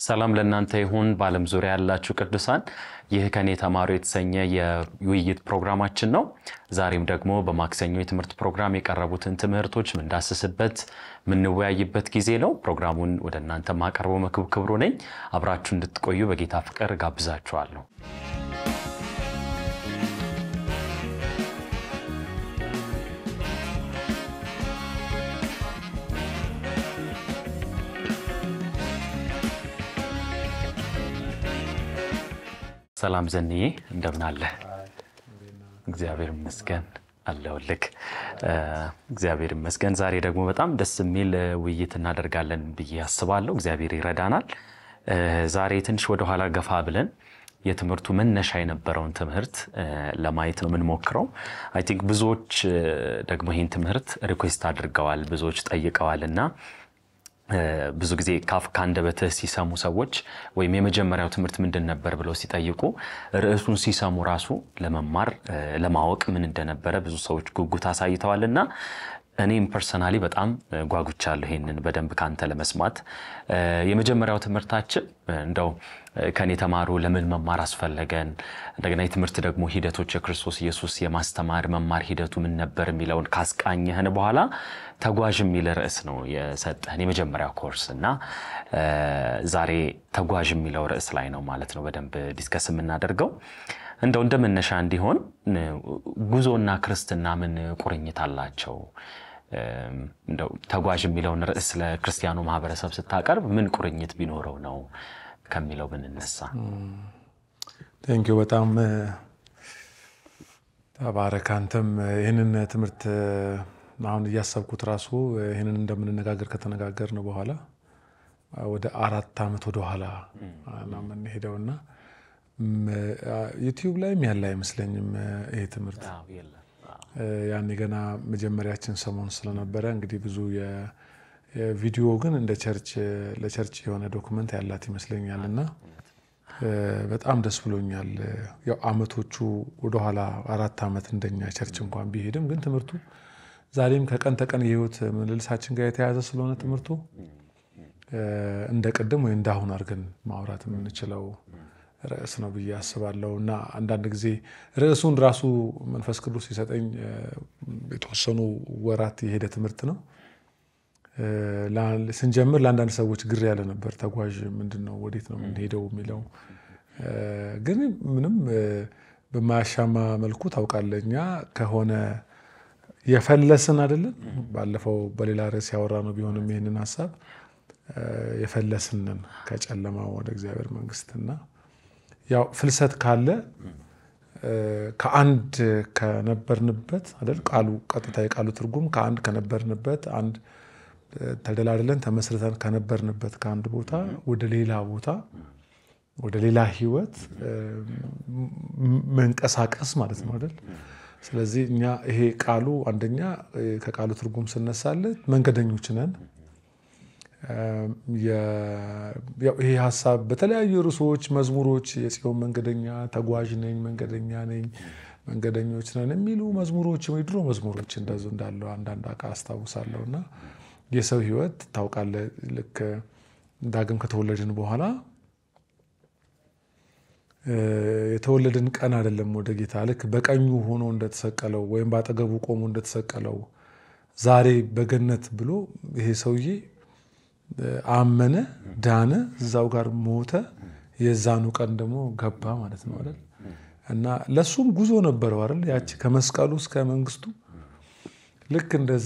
ሰላም ለእናንተ ይሁን። በዓለም ዙሪያ ያላችሁ ቅዱሳን፣ ይህ ከኔ ተማሩ የተሰኘ የውይይት ፕሮግራማችን ነው። ዛሬም ደግሞ በማክሰኞ የትምህርት ፕሮግራም የቀረቡትን ትምህርቶች ምንዳስስበት የምንወያይበት ጊዜ ነው። ፕሮግራሙን ወደ እናንተ ማቀርበው መክብ ክብሩ ነኝ። አብራችሁ እንድትቆዩ በጌታ ፍቅር ጋብዛችኋለሁ። ሰላም ዘንዬ እንደምን አለ? እግዚአብሔር ይመስገን አለሁልህ። እግዚአብሔር ይመስገን። ዛሬ ደግሞ በጣም ደስ የሚል ውይይት እናደርጋለን ብዬ አስባለሁ። እግዚአብሔር ይረዳናል። ዛሬ ትንሽ ወደኋላ ገፋ ብለን የትምህርቱ መነሻ የነበረውን ትምህርት ለማየት ነው የምንሞክረው። አይ ቲንክ ብዙዎች ደግሞ ይህን ትምህርት ሪኩዌስት አድርገዋል፣ ብዙዎች ጠይቀዋል እና ብዙ ጊዜ ካፍ ከአንደበትህ ሲሰሙ ሰዎች ወይም የመጀመሪያው ትምህርት ምንድን ነበር ብለው ሲጠይቁ ርዕሱን ሲሰሙ ራሱ ለመማር ለማወቅ ምን እንደነበረ ብዙ ሰዎች ጉጉት አሳይተዋል እና እኔም ፐርሰናሊ በጣም ጓጉቻለሁ ይሄንን በደንብ ካንተ ለመስማት። የመጀመሪያው ትምህርታችን እንደው ከኔ ተማሩ ለምን መማር አስፈለገን፣ እንደገና የትምህርት ደግሞ ሂደቶች የክርስቶስ ኢየሱስ የማስተማር መማር ሂደቱ ምን ነበር የሚለውን ካስቃኘህን በኋላ ተጓዥ የሚል ርዕስ ነው የሰጠህን የመጀመሪያው ኮርስ እና ዛሬ ተጓዥ የሚለው ርዕስ ላይ ነው ማለት ነው በደንብ ዲስከስ የምናደርገው። እንደው እንደ መነሻ እንዲሆን ጉዞና ክርስትና ምን ቁርኝት አላቸው? እንደው ተጓዥ የሚለውን ርዕስ ለክርስቲያኑ ማህበረሰብ ስታቀርብ ምን ቁርኝት ቢኖረው ነው ከሚለው ብንነሳ። ቴንኪው በጣም ተባረክ። አንተም ይህንን ትምህርት አሁን እያሰብኩት ራሱ ይህንን እንደምንነጋገር ከተነጋገርን በኋላ ወደ አራት ዓመት ወደኋላ ነው የምንሄደውና ዩቲዩብ ላይም ያለ አይመስለኝም ይሄ ትምህርት። ያኔ ገና መጀመሪያችን ሰሞን ስለነበረ እንግዲህ ብዙ የቪዲዮ ግን እንደ ቸርች ለቸርች የሆነ ዶክመንት ያላት ይመስለኛል እና በጣም ደስ ብሎኛል። ያው አመቶቹ ወደኋላ አራት ዓመት እንደኛ ቸርች እንኳን ቢሄድም ግን ትምህርቱ ዛሬም ከቀን ተቀን የህይወት ምልልሳችን ጋር የተያያዘ ስለሆነ ትምህርቱ እንደ ቅድም ወይ እንዳሁን አድርገን ማውራት የምንችለው ርዕስ ነው ብዬ አስባለሁ እና አንዳንድ ጊዜ ርዕሱን ራሱ መንፈስ ቅዱስ ሲሰጠኝ የተወሰኑ ወራት የሄደ ትምህርት ነው። ስንጀምር ለአንዳንድ ሰዎች ግር ያለ ነበር። ተጓዥ ምንድን ነው? ወዴት ነው የምንሄደው? የሚለው ግን ምንም በማያሻማ መልኩ ታውቃለህ፣ እኛ ከሆነ የፈለስን አይደለን። ባለፈው በሌላ ርዕስ ያወራ ነው ቢሆንም ይህንን ሀሳብ የፈለስንን ከጨለማው ወደ እግዚአብሔር መንግስትና ያው ፍልሰት ካለ ከአንድ ከነበርንበት አይደል ቃሉ ቀጥታ የቃሉ ትርጉም ከአንድ ከነበርንበት አንድ ተደላድለን ተመስርተን ከነበርንበት ከአንድ ቦታ ወደ ሌላ ቦታ ወደ ሌላ ህይወት መንቀሳቀስ ማለት ነው አይደል። ስለዚህ እኛ ይሄ ቃሉ አንደኛ ከቃሉ ትርጉም ስነሳለት መንገደኞች ነን። ይሄ ሀሳብ በተለያዩ ርዕሶች፣ መዝሙሮች የጽዮን መንገደኛ፣ ተጓዥ ነኝ፣ መንገደኛ ነኝ፣ መንገደኞች ነን የሚሉ መዝሙሮች የድሮ መዝሙሮች እንደዚ እንዳለው አንዳንድ አቃ አስታውሳለሁ። እና የሰው ህይወት ታውቃለህ፣ ልክ ዳግም ከተወለድን በኋላ የተወለድን ቀን አይደለም ወደ ጌታ ልክ በቀኙ ሆኖ እንደተሰቀለው ወይም በአጠገቡ ቆሞ እንደተሰቀለው ዛሬ በገነት ብሎ ይሄ ሰውዬ አመነ፣ ዳነ፣ እዛው ጋር ሞተ። የዛኑ ቀን ደግሞ ገባ ማለት ነው አይደል? እና ለሱም ጉዞ ነበረው አይደል? ያቺ ከመስቀሉ እስከ መንግስቱ ልክ እንደዛ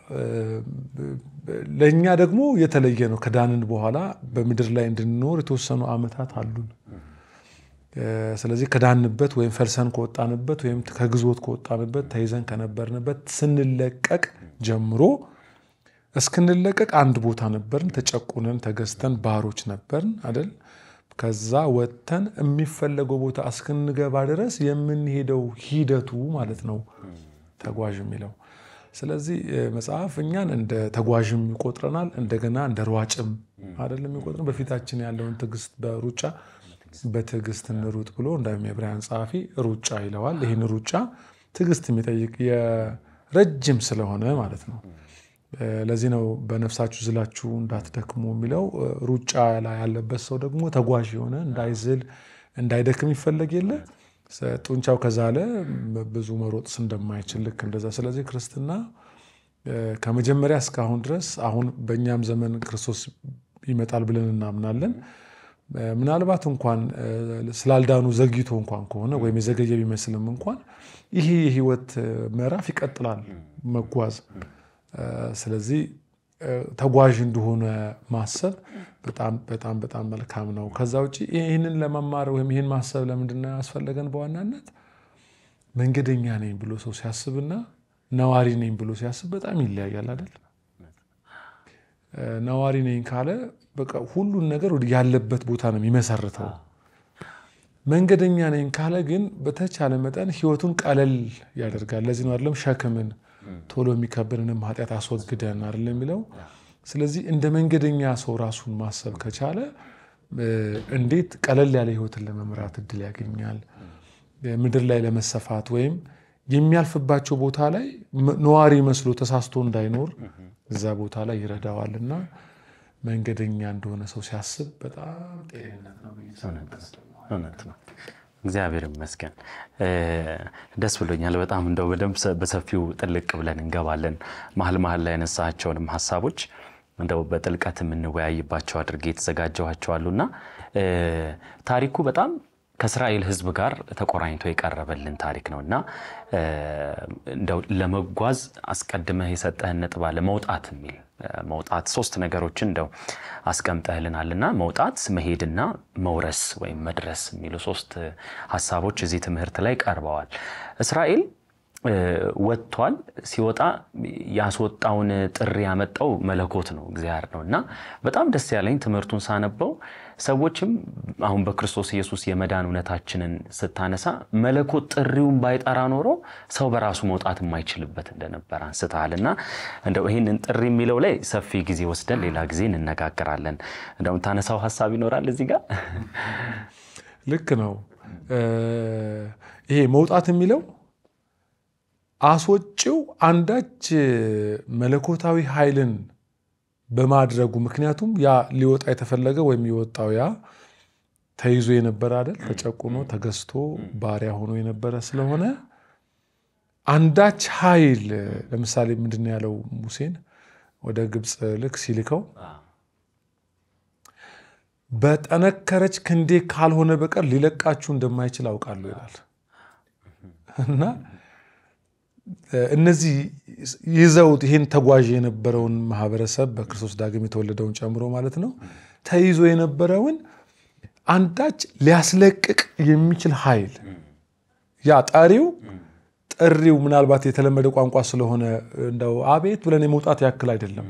ለእኛ ደግሞ የተለየ ነው። ከዳንን በኋላ በምድር ላይ እንድንኖር የተወሰኑ ዓመታት አሉን። ስለዚህ ከዳንበት ወይም ፈልሰን ከወጣንበት ወይም ከግዞት ከወጣንበት ተይዘን ከነበርንበት ስንለቀቅ ጀምሮ እስክንለቀቅ አንድ ቦታ ነበርን። ተጨቁነን ተገዝተን ባሮች ነበርን አይደል? ከዛ ወጥተን የሚፈለገው ቦታ እስክንገባ ድረስ የምንሄደው ሂደቱ ማለት ነው ተጓዥ የሚለው። ስለዚህ መጽሐፍ እኛን እንደ ተጓዥም ይቆጥረናል፣ እንደገና እንደ ሯጭም አይደለም የሚቆጥረን። በፊታችን ያለውን ትዕግስት በሩጫ በትዕግስት እንሩጥ ብሎ እንዳውም የዕብራውያን ጸሐፊ ሩጫ ይለዋል። ይህን ሩጫ ትዕግስት የሚጠይቅ የረጅም ስለሆነ ማለት ነው ለዚህ ነው በነፍሳችሁ ዝላችሁ እንዳትደክሙ የሚለው። ሩጫ ላይ ያለበት ሰው ደግሞ ተጓዥ የሆነ እንዳይዝል እንዳይደክም ይፈለግ የለ ጡንቻው ከዛለ ብዙ መሮጥስ እንደማይችል ልክ እንደዛ። ስለዚህ ክርስትና ከመጀመሪያ እስካሁን ድረስ አሁን በእኛም ዘመን ክርስቶስ ይመጣል ብለን እናምናለን። ምናልባት እንኳን ስላልዳኑ ዘግይቶ እንኳን ከሆነ ወይም የዘገየ ቢመስልም እንኳን ይሄ የህይወት ምዕራፍ ይቀጥላል መጓዝ። ስለዚህ ተጓዥ እንደሆነ ማሰብ በጣም በጣም በጣም መልካም ነው። ከዛ ውጭ ይህንን ለመማር ወይም ይህን ማሰብ ለምንድን ነው ያስፈለገን? በዋናነት መንገደኛ ነኝ ብሎ ሰው ሲያስብና ነዋሪ ነኝ ብሎ ሲያስብ በጣም ይለያያል አይደል? ነዋሪ ነኝ ካለ በቃ ሁሉን ነገር ያለበት ቦታ ነው የሚመሰርተው። መንገደኛ ነኝ ካለ ግን በተቻለ መጠን ህይወቱን ቀለል ያደርጋል። ለዚህ ነው አይደለም ሸክምን ቶሎ የሚከብድንም ኃጢአት አስወግደን አይደለም የሚለው። ስለዚህ እንደ መንገደኛ ሰው ራሱን ማሰብ ከቻለ እንዴት ቀለል ያለ ህይወትን ለመምራት እድል ያገኛል። ምድር ላይ ለመሰፋት ወይም የሚያልፍባቸው ቦታ ላይ ነዋሪ መስሎ ተሳስቶ እንዳይኖር እዛ ቦታ ላይ ይረዳዋል እና መንገደኛ እንደሆነ ሰው ሲያስብ በጣም ጤንነት ነው። እውነት ነው። እግዚአብሔር ይመስገን። ደስ ብሎኛል በጣም እንደው በደንብ በሰፊው ጥልቅ ብለን እንገባለን። መሀል መሀል ላይ ያነሳቸውንም ሀሳቦች እንደው በጥልቀት የምንወያይባቸው አድርጌ የተዘጋጀኋቸዋሉና ታሪኩ በጣም ከእስራኤል ሕዝብ ጋር ተቆራኝቶ የቀረበልን ታሪክ ነው እና እንደው ለመጓዝ አስቀድመህ የሰጠህን ነጥብ አለ መውጣት የሚል መውጣት ሶስት ነገሮችን እንደው አስቀምጠህልናልና መውጣት፣ መሄድና መውረስ ወይም መድረስ የሚሉ ሶስት ሀሳቦች እዚህ ትምህርት ላይ ቀርበዋል። እስራኤል ወጥቷል። ሲወጣ ያስወጣውን ጥሪ ያመጣው መለኮት ነው፣ እግዚአብሔር ነው እና በጣም ደስ ያለኝ ትምህርቱን ሳነበው ሰዎችም አሁን በክርስቶስ ኢየሱስ የመዳን እውነታችንን ስታነሳ መለኮት ጥሪውን ባይጠራ ኖሮ ሰው በራሱ መውጣት የማይችልበት እንደነበር አንስተሃል እና እንደው ይህንን ጥሪ የሚለው ላይ ሰፊ ጊዜ ወስደን ሌላ ጊዜ እንነጋገራለን። እንደው ታነሳው ሀሳብ ይኖራል እዚህ ጋር? ልክ ነው። ይሄ መውጣት የሚለው አስወጪው አንዳች መለኮታዊ ኃይልን በማድረጉ ምክንያቱም ያ ሊወጣ የተፈለገ ወይም የወጣው ያ ተይዞ የነበረ አይደል፣ ተጨቁኖ ተገዝቶ ባሪያ ሆኖ የነበረ ስለሆነ አንዳች ኃይል ለምሳሌ ምንድን ነው ያለው ሙሴን ወደ ግብፅ ልክ ሲልከው በጠነከረች ክንዴ ካልሆነ በቀር ሊለቃችሁ እንደማይችል አውቃለሁ ይላል እና እነዚህ ይዘውት ይህን ተጓዥ የነበረውን ማህበረሰብ በክርስቶስ ዳግም የተወለደውን ጨምሮ ማለት ነው ተይዞ የነበረውን አንዳች ሊያስለቅቅ የሚችል ኃይል ያ ጠሪው ጥሪው ምናልባት የተለመደ ቋንቋ ስለሆነ እንደው አቤት ብለን የመውጣት ያክል አይደለም።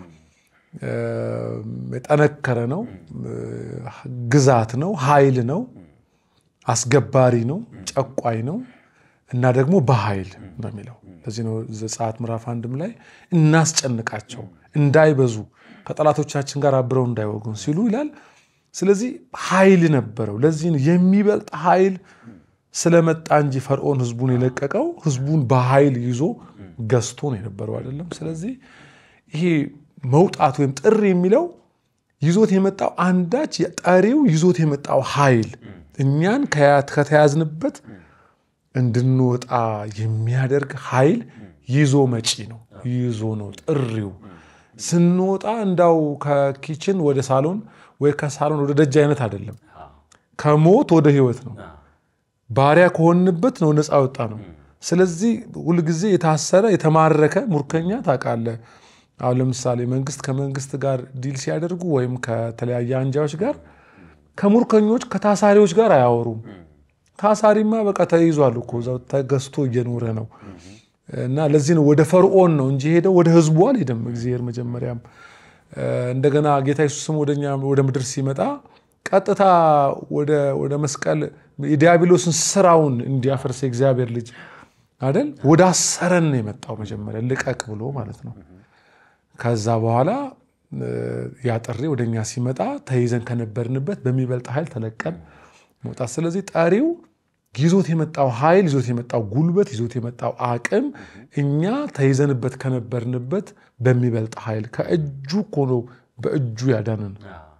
የጠነከረ ነው፣ ግዛት ነው፣ ኃይል ነው፣ አስገባሪ ነው፣ ጨቋይ ነው እና ደግሞ በኃይል ነው የሚለው። ለዚህ ነው ዘጸአት ምዕራፍ አንድም ላይ እናስጨንቃቸው እንዳይበዙ ከጠላቶቻችን ጋር አብረው እንዳይወጉን ሲሉ ይላል። ስለዚህ ኃይል ነበረው። ለዚህ የሚበልጥ ኃይል ስለመጣ እንጂ ፈርዖን ህዝቡን የለቀቀው ህዝቡን በኃይል ይዞ ገዝቶ ነው የነበረው አይደለም። ስለዚህ ይሄ መውጣት ወይም ጥሪ የሚለው ይዞት የመጣው አንዳች ጠሪው ይዞት የመጣው ኃይል እኛን ከተያዝንበት እንድንወጣ የሚያደርግ ኃይል ይዞ መጪ ነው። ይዞ ነው ጥሪው። ስንወጣ እንዳው ከኪችን ወደ ሳሎን ወይ ከሳሎን ወደ ደጅ አይነት አይደለም። ከሞት ወደ ህይወት ነው። ባሪያ ከሆንበት ነው ነፃ ወጣ ነው። ስለዚህ ሁልጊዜ የታሰረ የተማረከ ሙርከኛ ታውቃለህ። አሁን ለምሳሌ መንግስት ከመንግስት ጋር ዲል ሲያደርጉ ወይም ከተለያየ አንጃዎች ጋር ከሙርከኞች ከታሳሪዎች ጋር አያወሩም። ታሳሪማ በቃ ተይዟል እኮ እዛው ተገዝቶ እየኖረ ነው። እና ለዚህ ነው ወደ ፈርዖን ነው እንጂ ሄደው ወደ ህዝቡ አልሄደም። እግዚአብሔር መጀመሪያም እንደገና ጌታ ኢየሱስም ወደኛ ወደ ምድር ሲመጣ ቀጥታ ወደ መስቀል የዲያብሎስን ስራውን እንዲያፈርስ የእግዚአብሔር ልጅ አይደል ወደ አሰረን ነው የመጣው። መጀመሪያ ልቀቅ ብሎ ማለት ነው። ከዛ በኋላ ያ ጥሪ ወደ እኛ ሲመጣ ተይዘን ከነበርንበት በሚበልጥ ኃይል ተለቀን መውጣት። ስለዚህ ጠሪው ይዞት የመጣው ኃይል ይዞት የመጣው ጉልበት ይዞት የመጣው አቅም እኛ ተይዘንበት ከነበርንበት በሚበልጥ ኃይል ከእጁ እኮ ነው በእጁ ያዳነን።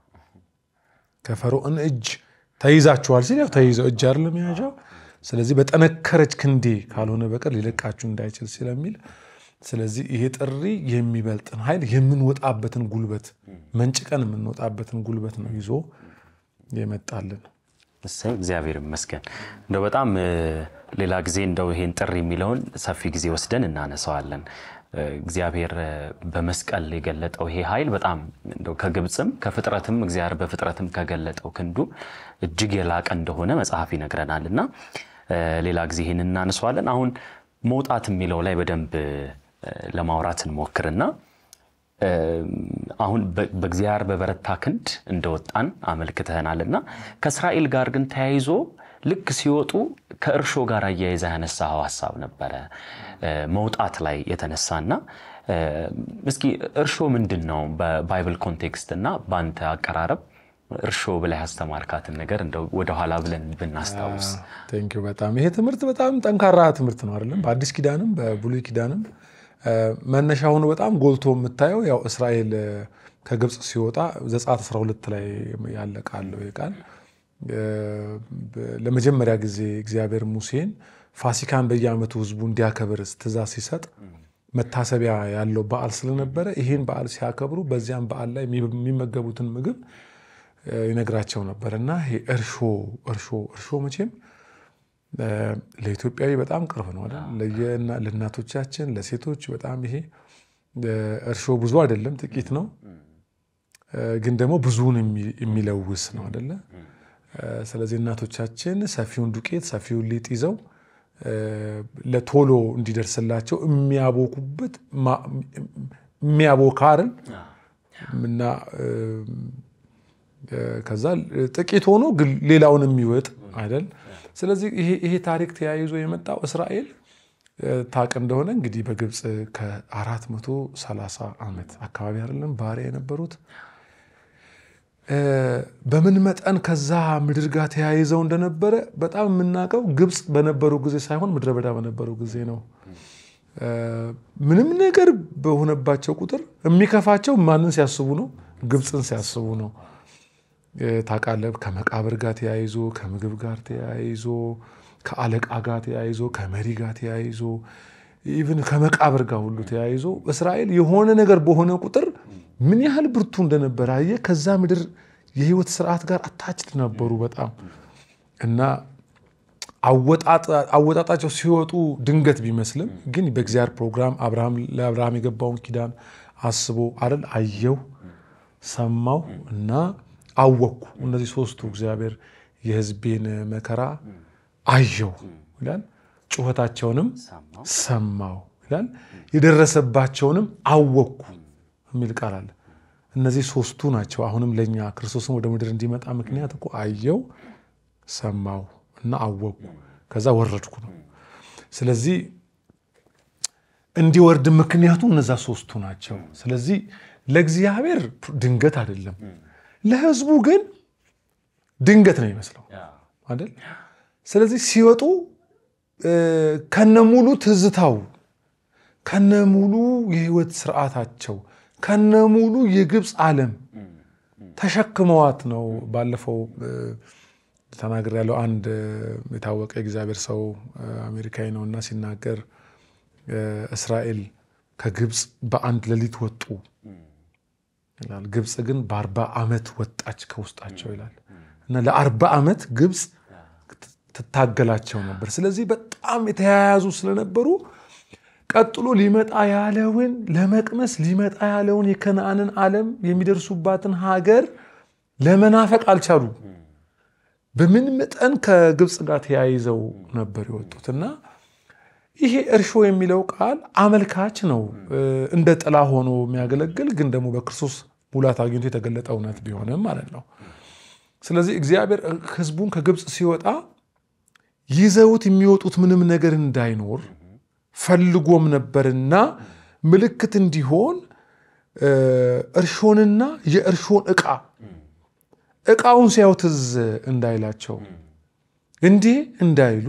ከፈርዖን እጅ ተይዛችኋል ሲል ያው ተይዘው እጅ አይደለም የያዣው። ስለዚህ በጠነከረች ክንዴ ካልሆነ በቀር ሊለቃችሁ እንዳይችል ስለሚል ስለዚህ ይሄ ጥሪ የሚበልጥን ኃይል የምንወጣበትን ጉልበት መንጭቀን የምንወጣበትን ጉልበት ነው ይዞ የመጣልን። እሰይ እግዚአብሔር ይመስገን። እንደው በጣም ሌላ ጊዜ እንደው ይሄን ጥሪ የሚለውን ሰፊ ጊዜ ወስደን እናነሳዋለን። እግዚአብሔር በመስቀል የገለጠው ይሄ ኃይል በጣም እንደው ከግብፅም ከፍጥረትም እግዚአብሔር በፍጥረትም ከገለጠው ክንዱ እጅግ የላቀ እንደሆነ መጽሐፍ ይነግረናል እና ሌላ ጊዜ ይህን እናነሳዋለን። አሁን መውጣት የሚለው ላይ በደንብ ለማውራት እንሞክርና አሁን በእግዚአብሔር በበረታ ክንድ እንደወጣን አመልክተናል እና ከእስራኤል ጋር ግን ተያይዞ ልክ ሲወጡ ከእርሾ ጋር አያይዛ ያነሳኸው ሀሳብ ነበረ መውጣት ላይ የተነሳና እስኪ እርሾ ምንድን ነው በባይብል ኮንቴክስት እና በአንተ አቀራረብ እርሾ ብላ ያስተማርካትን ነገር እንደው ወደኋላ ብለን ብናስታውስ። ቴንኪው በጣም ይሄ ትምህርት በጣም ጠንካራ ትምህርት ነው አይደለም? በአዲስ ኪዳንም በብሉይ ኪዳንም መነሻ ሆኖ በጣም ጎልቶ የምታየው ያው እስራኤል ከግብፅ ሲወጣ ዘጸአት 12 ላይ ያለ ቃል ነው። ቃል ለመጀመሪያ ጊዜ እግዚአብሔር ሙሴን ፋሲካን በየዓመቱ ሕዝቡ እንዲያከብር ትእዛዝ ሲሰጥ መታሰቢያ ያለው በዓል ስለነበረ ይህን በዓል ሲያከብሩ በዚያም በዓል ላይ የሚመገቡትን ምግብ ይነግራቸው ነበር እና ይሄ እርሾ እርሾ እርሾ መቼም ለኢትዮጵያዊ በጣም ቅርብ ነው አይደል? ለእናቶቻችን ለሴቶች በጣም ይሄ እርሾ ብዙ አይደለም፣ ጥቂት ነው፣ ግን ደግሞ ብዙውን የሚለውስ ነው አይደለ? ስለዚህ እናቶቻችን ሰፊውን ዱቄት ሰፊውን ሊጥ ይዘው ለቶሎ እንዲደርስላቸው የሚያቦኩበት የሚያቦካ አይደል እና ከዛ ጥቂት ሆኖ ግን ሌላውን የሚወጥ አይደል? ስለዚህ ይሄ ታሪክ ተያይዞ የመጣው እስራኤል ታቅ እንደሆነ እንግዲህ በግብፅ ከ430 ዓመት አካባቢ አይደለም ባሪያ የነበሩት በምን መጠን ከዛ ምድር ጋር ተያይዘው እንደነበረ በጣም የምናውቀው ግብፅ በነበሩ ጊዜ ሳይሆን ምድረ በዳ በነበሩ ጊዜ ነው። ምንም ነገር በሆነባቸው ቁጥር የሚከፋቸው ማንን ሲያስቡ ነው? ግብፅን ሲያስቡ ነው። ታውቃለህ፣ ከመቃብር ጋር ተያይዞ፣ ከምግብ ጋር ተያይዞ፣ ከአለቃ ጋር ተያይዞ፣ ከመሪ ጋር ተያይዞ፣ ኢቭን ከመቃብር ጋር ሁሉ ተያይዞ እስራኤል የሆነ ነገር በሆነ ቁጥር ምን ያህል ብርቱ እንደነበረ አየህ። ከዛ ምድር የህይወት ስርዓት ጋር አታችድ ነበሩ በጣም እና አወጣጣቸው ሲወጡ ድንገት ቢመስልም ግን በእግዚአብሔር ፕሮግራም ለአብርሃም የገባውን ኪዳን አስቦ አይደል አየው፣ ሰማው እና አወቅኩ። እነዚህ ሶስቱ እግዚአብሔር የህዝቤን መከራ አየው ይላል፣ ጩኸታቸውንም ሰማው ይላል፣ የደረሰባቸውንም አወቅኩ የሚል ቃል አለ። እነዚህ ሶስቱ ናቸው። አሁንም ለእኛ ክርስቶስን ወደ ምድር እንዲመጣ ምክንያት እኮ አየው፣ ሰማው እና አወቅኩ ከዛ ወረድኩ ነው። ስለዚህ እንዲወርድ ምክንያቱ እነዛ ሶስቱ ናቸው። ስለዚህ ለእግዚአብሔር ድንገት አይደለም፣ ለህዝቡ ግን ድንገት ነው ይመስለው አይደል? ስለዚህ ሲወጡ ከነሙሉ ትዝታው ከነሙሉ የህይወት ስርዓታቸው ከነሙሉ የግብፅ ዓለም ተሸክመዋት ነው። ባለፈው ተናግር ያለው አንድ የታወቀ የእግዚአብሔር ሰው አሜሪካዊ ነው እና ሲናገር እስራኤል ከግብፅ በአንድ ሌሊት ወጡ ይላል። ግብፅ ግን በአርባ ዓመት ወጣች ከውስጣቸው ይላል እና ለአርባ ዓመት ግብፅ ትታገላቸው ነበር። ስለዚህ በጣም የተያያዙ ስለነበሩ ቀጥሎ ሊመጣ ያለውን ለመቅመስ ሊመጣ ያለውን የከነአንን ዓለም የሚደርሱባትን ሀገር ለመናፈቅ አልቻሉ። በምን መጠን ከግብፅ ጋር ተያይዘው ነበር የወጡት እና ይሄ እርሾ የሚለው ቃል አመልካች ነው። እንደ ጥላ ሆኖ የሚያገለግል ግን ደግሞ በክርስቶስ ሙላት አግኝቶ የተገለጠ እውነት ቢሆንም ማለት ነው። ስለዚህ እግዚአብሔር ሕዝቡን ከግብፅ ሲወጣ ይዘውት የሚወጡት ምንም ነገር እንዳይኖር ፈልጎም ነበርና ምልክት እንዲሆን እርሾንና የእርሾን ዕቃ ዕቃውን ሲያዩ ትዝ እንዳይላቸው እንዲህ እንዳይሉ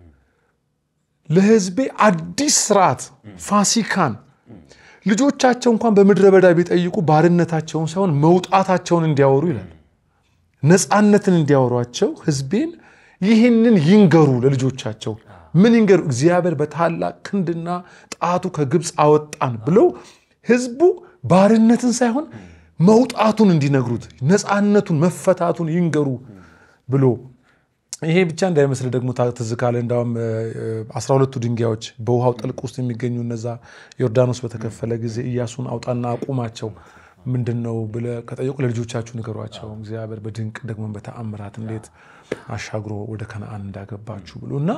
ለሕዝቤ አዲስ ስርዓት ፋሲካን ልጆቻቸው እንኳን በምድረ በዳ ቢጠይቁ ባርነታቸውን ሳይሆን መውጣታቸውን እንዲያወሩ ይላል። ነፃነትን እንዲያወሯቸው ሕዝቤን ይህንን ይንገሩ ለልጆቻቸው። ምን ይንገሩ? እግዚአብሔር በታላቅ ክንድና ጣቱ ከግብፅ አወጣን ብለው ሕዝቡ ባርነትን ሳይሆን መውጣቱን እንዲነግሩት ነፃነቱን መፈታቱን ይንገሩ ብሎ ይሄ ብቻ እንዳይመስል ደግሞ ትዝ ካለ እንዳውም አስራ ሁለቱ ድንጋዮች በውሃው ጥልቅ ውስጥ የሚገኙ እነዛ ዮርዳኖስ በተከፈለ ጊዜ ኢያሱን አውጣና አቁማቸው ምንድን ነው ብለህ ከጠየቁ ለልጆቻችሁ ንገሯቸው እግዚአብሔር በድንቅ ደግሞ በተአምራት እንዴት አሻግሮ ወደ ከነአን እንዳገባችሁ ብሎ እና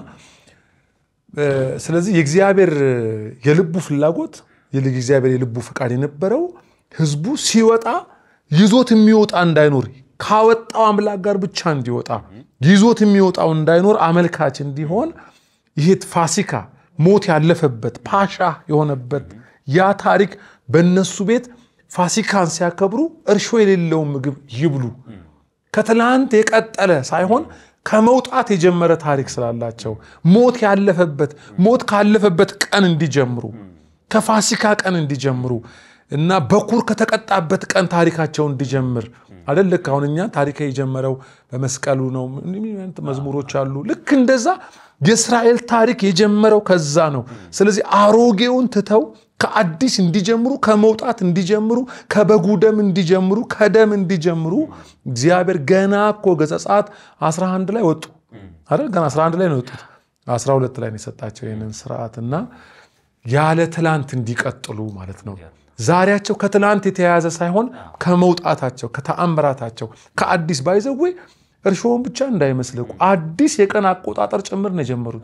ስለዚህ የእግዚአብሔር የልቡ ፍላጎት የእግዚአብሔር የልቡ ፈቃድ የነበረው ህዝቡ ሲወጣ ይዞት የሚወጣ እንዳይኖር ካወጣው አምላክ ጋር ብቻ እንዲወጣ ይዞት የሚወጣው እንዳይኖር አመልካች እንዲሆን ይሄ ፋሲካ ሞት ያለፈበት ፓሻ የሆነበት ያ ታሪክ በእነሱ ቤት ፋሲካን ሲያከብሩ እርሾ የሌለውን ምግብ ይብሉ። ከትላንት የቀጠለ ሳይሆን ከመውጣት የጀመረ ታሪክ ስላላቸው ሞት ያለፈበት ሞት ካለፈበት ቀን እንዲጀምሩ ከፋሲካ ቀን እንዲጀምሩ እና በኩር ከተቀጣበት ቀን ታሪካቸው እንዲጀምር አይደል? ልክ አሁን እኛ ታሪክ የጀመረው በመስቀሉ ነው። መዝሙሮች አሉ። ልክ እንደዛ የእስራኤል ታሪክ የጀመረው ከዛ ነው። ስለዚህ አሮጌውን ትተው ከአዲስ እንዲጀምሩ፣ ከመውጣት እንዲጀምሩ፣ ከበጉ ደም እንዲጀምሩ፣ ከደም እንዲጀምሩ እግዚአብሔር ገና እኮ ገጸጻት 11 ላይ ወጡ አይደል? ገና 11 ላይ ነው የወጡት። 12 ላይ ነው የሰጣቸው ይህንን ስርዓት እና ያለ ትላንት እንዲቀጥሉ ማለት ነው። ዛሬያቸው ከትላንት የተያያዘ ሳይሆን ከመውጣታቸው ከተአምራታቸው ከአዲስ ባይዘዌ እርሾውን ብቻ እንዳይመስልኩ አዲስ የቀን አቆጣጠር ጭምር ነው የጀመሩት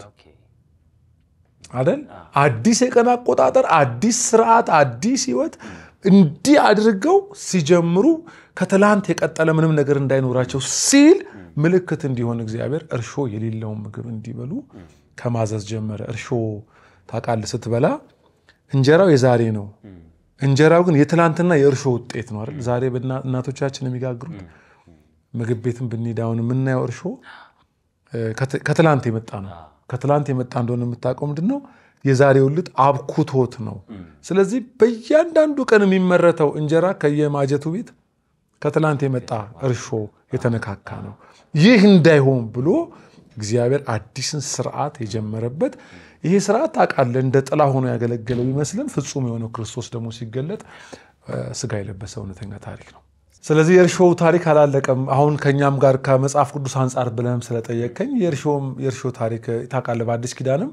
አይደል? አዲስ የቀን አቆጣጠር፣ አዲስ ስርዓት፣ አዲስ ህይወት እንዲህ አድርገው ሲጀምሩ ከትላንት የቀጠለ ምንም ነገር እንዳይኖራቸው ሲል ምልክት እንዲሆን እግዚአብሔር እርሾ የሌለውን ምግብ እንዲበሉ ከማዘዝ ጀመረ። እርሾ ታውቃለህ፣ ስትበላ እንጀራው የዛሬ ነው እንጀራው ግን የትላንትና የእርሾ ውጤት ነው አይደል? ዛሬ እናቶቻችን የሚጋግሩት ምግብ ቤትን ብንሄድ አሁን የምናየው እርሾ ከትላንት የመጣ ነው። ከትላንት የመጣ እንደሆነ የምታውቀው ምንድን ነው? የዛሬው ልጥ አብኩቶት ነው። ስለዚህ በእያንዳንዱ ቀን የሚመረተው እንጀራ ከየማጀቱ ቤት ከትላንት የመጣ እርሾ የተነካካ ነው። ይህ እንዳይሆን ብሎ እግዚአብሔር አዲስን ስርዓት የጀመረበት ይሄ ስርዓት ታውቃለህ፣ እንደ ጥላ ሆኖ ያገለገለው ቢመስልም ፍጹም የሆነው ክርስቶስ ደግሞ ሲገለጥ ስጋ የለበሰ እውነተኛ ታሪክ ነው። ስለዚህ የእርሾው ታሪክ አላለቀም። አሁን ከእኛም ጋር ከመጽሐፍ ቅዱስ አንጻር ብለህም ስለጠየቀኝ የእርሾ ታሪክ ታውቃለህ፣ በአዲስ ኪዳንም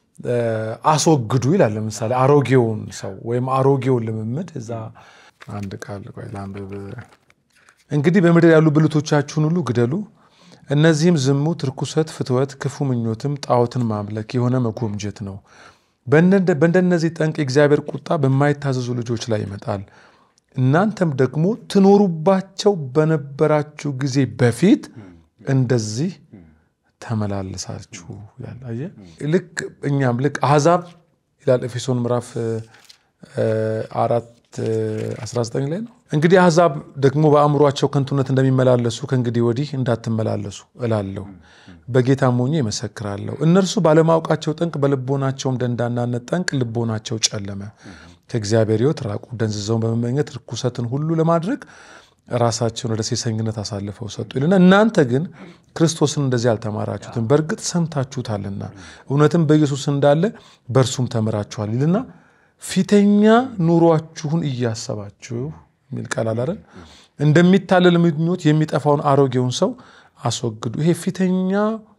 አስወግዱ ይላል። ለምሳሌ አሮጌውን ሰው ወይም አሮጌውን ልምምድ እዛ አንድ ቃል ቆይ ላንብብ። እንግዲህ በምድር ያሉ ብልቶቻችሁን ሁሉ ግደሉ እነዚህም ዝሙት፣ ርኩሰት፣ ፍትወት፣ ክፉ ምኞትም ጣዖትን ማምለክ የሆነ መጎምጀት ነው። በእንደነዚህ ጠንቅ የእግዚአብሔር ቁጣ በማይታዘዙ ልጆች ላይ ይመጣል። እናንተም ደግሞ ትኖሩባቸው በነበራችሁ ጊዜ በፊት እንደዚህ ተመላለሳችሁ ይላል። አየህ ልክ እኛም ልክ አሕዛብ ይላል ኤፌሶን ምዕራፍ አራት 19 ላይ ነው። እንግዲህ አሕዛብ ደግሞ በአእምሯቸው ከንቱነት እንደሚመላለሱ ከእንግዲህ ወዲህ እንዳትመላለሱ እላለሁ፣ በጌታም ሆኜ ይመሰክራለሁ። እነርሱ ባለማወቃቸው ጠንቅ፣ በልቦናቸውም ደንዳናነት ጠንቅ ልቦናቸው ጨለመ፣ ከእግዚአብሔር ሕይወት ራቁ። ደንዝዘውን በመመኘት ርኩሰትን ሁሉ ለማድረግ ራሳቸውን ወደ ሴሰኝነት አሳልፈው ሰጡ ይልና እናንተ ግን ክርስቶስን እንደዚህ አልተማራችሁትም፣ በእርግጥ ሰምታችሁታልና እውነትም በኢየሱስ እንዳለ በእርሱም ተምራችኋል ይልና ፊተኛ ኑሯችሁን እያሰባችሁ የሚል ቃል አለ አይደል? እንደሚታለል ምኞት የሚጠፋውን አሮጌውን ሰው አስወግዱ። ይሄ ፊተኛ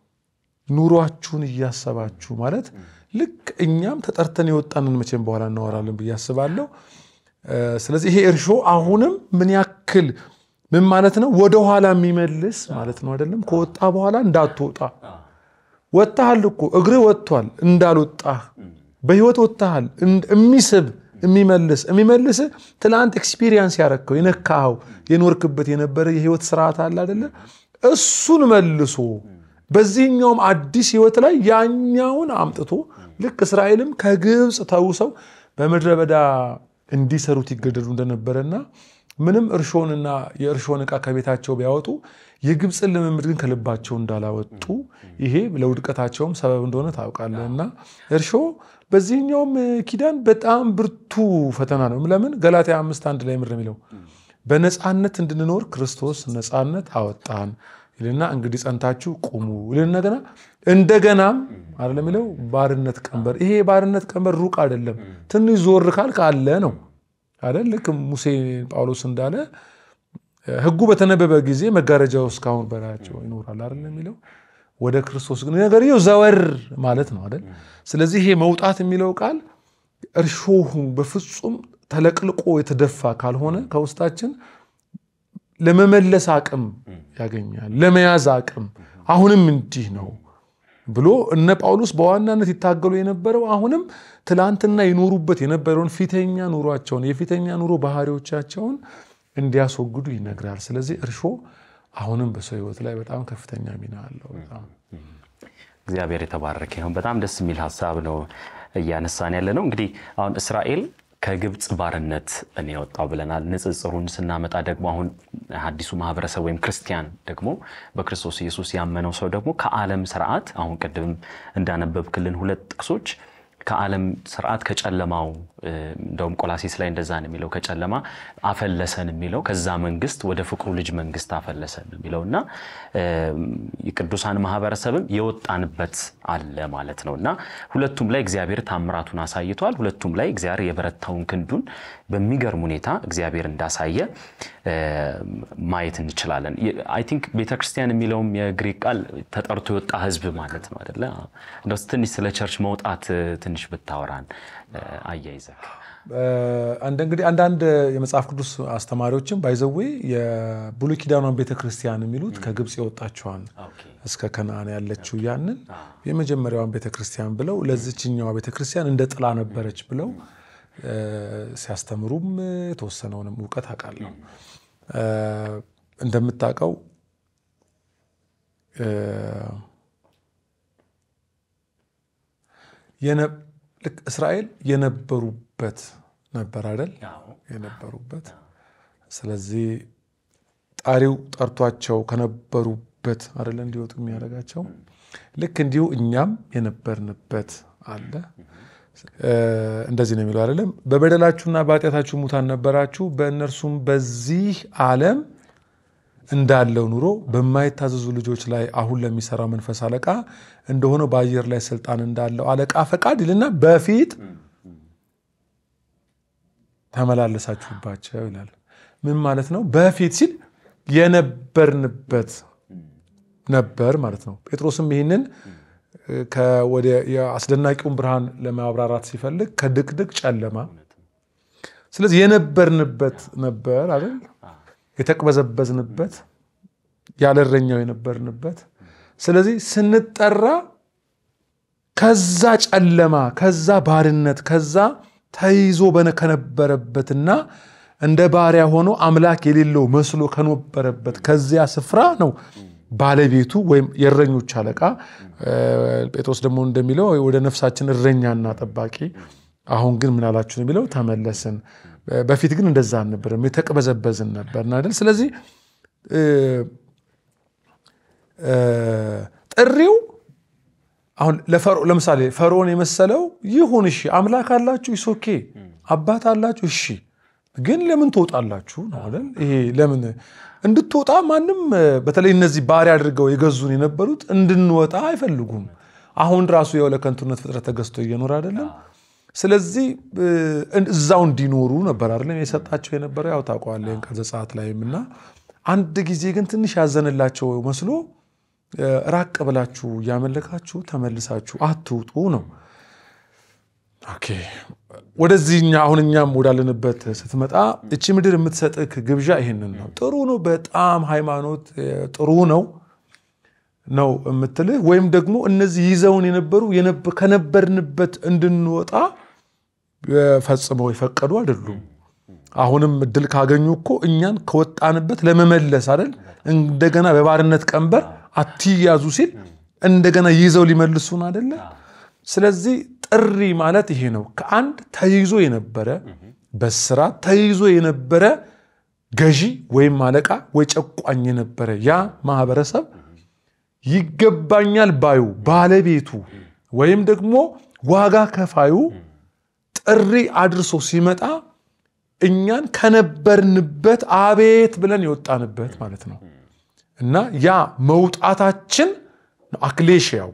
ኑሯችሁን እያሰባችሁ ማለት ልክ እኛም ተጠርተን የወጣንን መቼም በኋላ እናወራለን ብዬ አስባለሁ። ስለዚህ ይሄ እርሾ አሁንም ምን ያክል ምን ማለት ነው? ወደኋላ የሚመልስ ማለት ነው አይደለም? ከወጣ በኋላ እንዳትወጣ ወጥተሃል እኮ እግርህ ወጥቷል እንዳልወጣህ በህይወት ወጥተሃል። የሚስብ የሚመልስ የሚመልስ ትናንት ኤክስፒሪየንስ ያረከው የነካኸው የኖርክበት የነበረ የህይወት ስርዓት አለ አይደለ? እሱን መልሶ በዚህኛውም አዲስ ህይወት ላይ ያኛውን አምጥቶ ልክ እስራኤልም ከግብፅ ተውሰው በምድረ በዳ እንዲሰሩት ይገደዱ እንደነበረና ምንም እርሾንና የእርሾን ዕቃ ከቤታቸው ቢያወጡ የግብፅን ልምምድ ግን ከልባቸው እንዳላወጡ ይሄ ለውድቀታቸውም ሰበብ እንደሆነ ታውቃለህ። እና እርሾ በዚህኛውም ኪዳን በጣም ብርቱ ፈተና ነው። ለምን ገላትያ አምስት አንድ ላይ ምር የሚለው በነፃነት እንድንኖር ክርስቶስ ነፃነት አወጣን ይልና እንግዲህ ጸንታችሁ ቁሙ ይልና ገና እንደገናም አይደለም የሚለው ባርነት ቀንበር። ይሄ ባርነት ቀንበር ሩቅ አይደለም፣ ትንሽ ዞር ካልክ አለ ነው አይደል? ልክ ሙሴ ጳውሎስ እንዳለ ሕጉ በተነበበ ጊዜ መጋረጃው እስካሁን በላያቸው ይኖራል አይደል የሚለው ወደ ክርስቶስ ግን ነገርየው ዘወር ማለት ነው አይደል? ስለዚህ ይሄ መውጣት የሚለው ቃል እርሾሁ በፍጹም ተለቅልቆ የተደፋ ካልሆነ ከውስጣችን ለመመለስ አቅም ያገኛል፣ ለመያዝ አቅም አሁንም እንዲህ ነው ብሎ እነ ጳውሎስ በዋናነት ይታገሉ የነበረው አሁንም ትላንትና ይኖሩበት የነበረውን ፊተኛ ኑሯቸውን የፊተኛ ኑሮ ባህሪዎቻቸውን እንዲያስወግዱ ይነግራል። ስለዚህ እርሾ አሁንም በሰው ሕይወት ላይ በጣም ከፍተኛ ሚና አለው። በጣም እግዚአብሔር የተባረከ ይሁን። በጣም ደስ የሚል ሀሳብ ነው እያነሳን ያለ ነው። እንግዲህ አሁን እስራኤል ከግብፅ ባርነት እኔ የወጣው ብለናል። ንጽጽሩን ስናመጣ ደግሞ አሁን አዲሱ ማህበረሰብ ወይም ክርስቲያን ደግሞ በክርስቶስ ኢየሱስ ያመነው ሰው ደግሞ ከዓለም ስርዓት አሁን ቅድም እንዳነበብክልን ሁለት ጥቅሶች ከዓለም ስርዓት ከጨለማው እንደውም ቆላሴስ ላይ እንደዛ ነው የሚለው ከጨለማ አፈለሰን የሚለው ከዛ መንግስት ወደ ፍቅሩ ልጅ መንግስት አፈለሰን የሚለው እና የቅዱሳን ማህበረሰብም የወጣንበት አለ ማለት ነው እና ሁለቱም ላይ እግዚአብሔር ታምራቱን አሳይቷል። ሁለቱም ላይ እግዚአብሔር የበረታውን ክንዱን በሚገርም ሁኔታ እግዚአብሔር እንዳሳየ ማየት እንችላለን። አይ ቲንክ ቤተክርስቲያን የሚለውም የግሪክ ቃል ተጠርቶ የወጣ ህዝብ ማለት ነው አይደለ? እንደው ትንሽ ስለ ቸርች መውጣት ትንሽ ብታወራን አያይዘህ። አንድ እንግዲህ አንዳንድ የመጽሐፍ ቅዱስ አስተማሪዎችም ባይዘዌ የብሉይ ኪዳኗን ቤተክርስቲያን የሚሉት ከግብፅ የወጣችዋን እስከ ከነአን ያለችው ያንን የመጀመሪያዋን ቤተክርስቲያን ብለው ለዚችኛዋ ቤተክርስቲያን እንደ ጥላ ነበረች ብለው ሲያስተምሩም የተወሰነውንም እውቀት አውቃለሁ። እንደምታውቀው ልክ እስራኤል የነበሩበት ነበር አይደል? የነበሩበት ስለዚህ ጣሪው ጠርቷቸው ከነበሩበት አይደለ እንዲወጡ የሚያደርጋቸው ልክ እንዲሁ እኛም የነበርንበት አለ። እንደዚህ ነው የሚለው አይደለም። በበደላችሁና በኃጢአታችሁ ሙታን ነበራችሁ፣ በእነርሱም በዚህ ዓለም እንዳለው ኑሮ በማይታዘዙ ልጆች ላይ አሁን ለሚሰራው መንፈስ አለቃ እንደሆነው በአየር ላይ ስልጣን እንዳለው አለቃ ፈቃድ ይልና በፊት ተመላለሳችሁባቸው ይላል። ምን ማለት ነው? በፊት ሲል የነበርንበት ነበር ማለት ነው። ጴጥሮስም ይህንን የአስደናቂውን ብርሃን ለማብራራት ሲፈልግ ከድቅድቅ ጨለማ፣ ስለዚህ የነበርንበት ነበር አይደል? የተቅበዘበዝንበት ያለረኛው የነበርንበት። ስለዚህ ስንጠራ ከዛ ጨለማ፣ ከዛ ባርነት፣ ከዛ ተይዞ ከነበረበትና እንደ ባሪያ ሆኖ አምላክ የሌለው መስሎ ከነበረበት ከዚያ ስፍራ ነው ባለቤቱ ወይም የእረኞች አለቃ ጴጥሮስ ደግሞ እንደሚለው ወደ ነፍሳችን እረኛና ጠባቂ አሁን ግን ምን አላችሁ የሚለው ተመለስን። በፊት ግን እንደዛ አልነበረም፣ የተቅበዘበዝን ነበርን አይደል? ስለዚህ ጥሪው አሁን ለምሳሌ ፈርዖን የመሰለው ይሁን እሺ፣ አምላክ አላችሁ ይሶኬ አባት አላችሁ እሺ፣ ግን ለምን ትወጣላችሁ ነው አይደል? ይሄ ለምን እንድትወጣ ማንም በተለይ እነዚህ ባሪያ አድርገው የገዙን የነበሩት እንድንወጣ አይፈልጉም። አሁን ራሱ ያው ለከንቱነት ፍጥረት ተገዝቶ እየኖረ አይደለም። ስለዚህ እዛው እንዲኖሩ ነበር አይደለም የሰጣቸው የነበረው ያው ታውቀዋለህ ቀን ዘጸአት ላይም እና አንድ ጊዜ ግን ትንሽ ያዘንላቸው መስሎ ራቅ ብላችሁ እያመለካችሁ ተመልሳችሁ አትውጡ ነው። ኦኬ ወደዚህኛ አሁን እኛም ወዳለንበት ስትመጣ እቺ ምድር የምትሰጥህ ግብዣ ይሄንን ነው። ጥሩ ነው፣ በጣም ሃይማኖት ጥሩ ነው ነው የምትልህ ወይም ደግሞ እነዚህ ይዘውን የነበሩ ከነበርንበት እንድንወጣ ፈጽመው የፈቀዱ አይደሉም። አሁንም እድል ካገኙ እኮ እኛን ከወጣንበት ለመመለስ አይደል እንደገና በባርነት ቀንበር አትያዙ ሲል እንደገና ይዘው ሊመልሱን አይደለ። ስለዚህ ጥሪ ማለት ይሄ ነው። ከአንድ ተይዞ የነበረ በስራት ተይዞ የነበረ ገዢ ወይም አለቃ ወይ ጨቋኝ የነበረ ያ ማህበረሰብ ይገባኛል ባዩ ባለቤቱ ወይም ደግሞ ዋጋ ከፋዩ ጥሪ አድርሶ ሲመጣ እኛን ከነበርንበት አቤት ብለን የወጣንበት ማለት ነው እና ያ መውጣታችን አክሌሽያው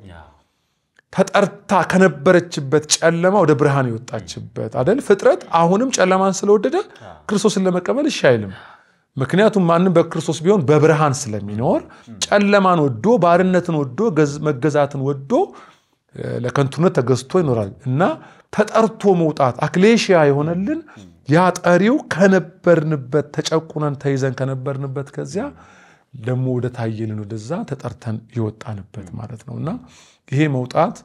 ተጠርታ ከነበረችበት ጨለማ ወደ ብርሃን የወጣችበት አደል። ፍጥረት አሁንም ጨለማን ስለወደደ ክርስቶስን ለመቀበል እሺ አይልም። ምክንያቱም ማንም በክርስቶስ ቢሆን በብርሃን ስለሚኖር ጨለማን ወዶ ባርነትን ወዶ መገዛትን ወዶ ለከንቱነት ተገዝቶ ይኖራል እና ተጠርቶ መውጣት አክሌሽያ የሆነልን ያ ጠሪው ከነበርንበት ተጨቁነን ተይዘን ከነበርንበት ከዚያ ደግሞ ወደ ታየልን ወደዛ ተጠርተን የወጣንበት ማለት ነው እና ይሄ መውጣት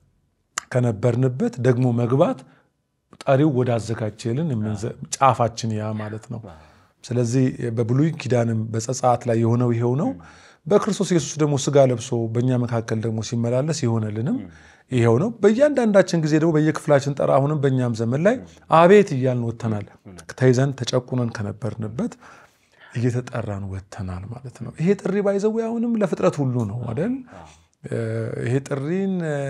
ከነበርንበት ደግሞ መግባት ጠሪው ወደ አዘጋጀልን ጫፋችን ያ ማለት ነው። ስለዚህ በብሉይ ኪዳንም በዘጸአት ላይ የሆነው ይሄው ነው። በክርስቶስ ኢየሱስ ደግሞ ስጋ ለብሶ በእኛ መካከል ደግሞ ሲመላለስ የሆነልንም ይሄው ነው። በእያንዳንዳችን ጊዜ ደግሞ በየክፍላችን ጠራ። አሁንም በእኛም ዘመን ላይ አቤት እያልን ወጥተናል። ተይዘን ተጨቁነን ከነበርንበት እየተጠራን ወጥተናል ማለት ነው። ይሄ ጥሪ ባይዘው አሁንም ለፍጥረት ሁሉ ነው አይደል? ይሄ ጥሪን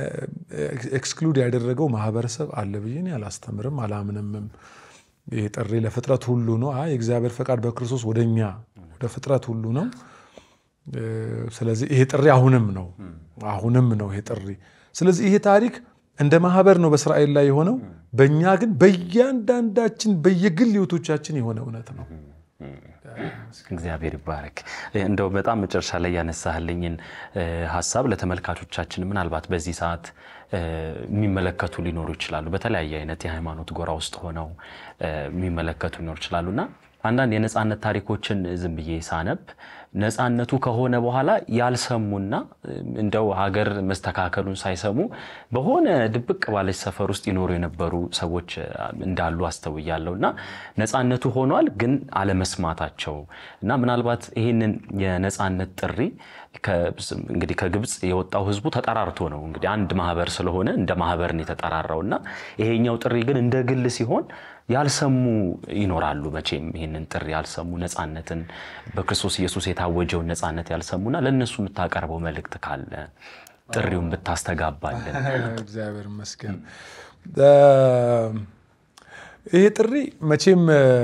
ኤክስክሉድ ያደረገው ማህበረሰብ አለ ብዬ እኔ አላስተምርም አላምንምም። ይሄ ጥሪ ለፍጥረት ሁሉ ነው። አይ የእግዚአብሔር ፈቃድ በክርስቶስ ወደኛ ወደ ፍጥረት ሁሉ ነው። ስለዚህ ይሄ ጥሪ አሁንም ነው አሁንም ነው ይሄ ጥሪ። ስለዚህ ይሄ ታሪክ እንደ ማህበር ነው በእስራኤል ላይ የሆነው፣ በእኛ ግን በእያንዳንዳችን በየግል ህይወቶቻችን የሆነ እውነት ነው። እግዚአብሔር ይባረክ። እንደው በጣም መጨረሻ ላይ ያነሳህልኝን ሀሳብ ለተመልካቾቻችን ምናልባት በዚህ ሰዓት የሚመለከቱ ሊኖሩ ይችላሉ። በተለያየ አይነት የሃይማኖት ጎራ ውስጥ ሆነው የሚመለከቱ ሊኖሩ ይችላሉ እና አንዳንድ የነፃነት ታሪኮችን ዝም ብዬ ሳነብ ነፃነቱ ከሆነ በኋላ ያልሰሙና እንደው ሀገር መስተካከሉን ሳይሰሙ በሆነ ድብቅ ባለች ሰፈር ውስጥ ይኖሩ የነበሩ ሰዎች እንዳሉ አስተውያለሁ እና ነፃነቱ ሆኗል፣ ግን አለመስማታቸው እና ምናልባት ይህንን የነፃነት ጥሪ እንግዲህ ከግብፅ የወጣው ህዝቡ ተጠራርቶ ነው እንግዲህ አንድ ማህበር ስለሆነ እንደ ማህበር ነው የተጠራራው እና ይሄኛው ጥሪ ግን እንደ ግል ሲሆን ያልሰሙ ይኖራሉ። መቼም ይህንን ጥሪ ያልሰሙ ነፃነትን በክርስቶስ ኢየሱስ የታወጀውን ነፃነት ያልሰሙና ለእነሱ የምታቀርበው መልእክት ካለ ጥሪውን ብታስተጋባለን። እግዚአብሔር ይመስገን። ይሄ ጥሪ መቼም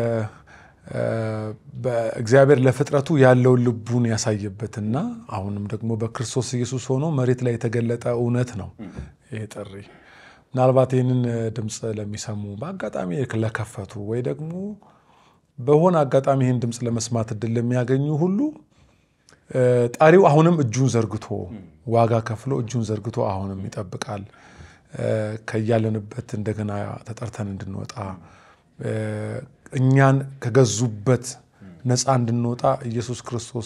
በእግዚአብሔር ለፍጥረቱ ያለውን ልቡን ያሳየበትና አሁንም ደግሞ በክርስቶስ ኢየሱስ ሆኖ መሬት ላይ የተገለጠ እውነት ነው ይሄ ጥሪ። ምናልባት ይህንን ድምፅ ለሚሰሙ በአጋጣሚ ለከፈቱ ወይ ደግሞ በሆነ አጋጣሚ ይህን ድምፅ ለመስማት እድል ለሚያገኙ ሁሉ ጠሪው አሁንም እጁን ዘርግቶ ዋጋ ከፍሎ እጁን ዘርግቶ አሁንም ይጠብቃል። ከያለንበት እንደገና ተጠርተን እንድንወጣ እኛን ከገዙበት ነፃ እንድንወጣ ኢየሱስ ክርስቶስ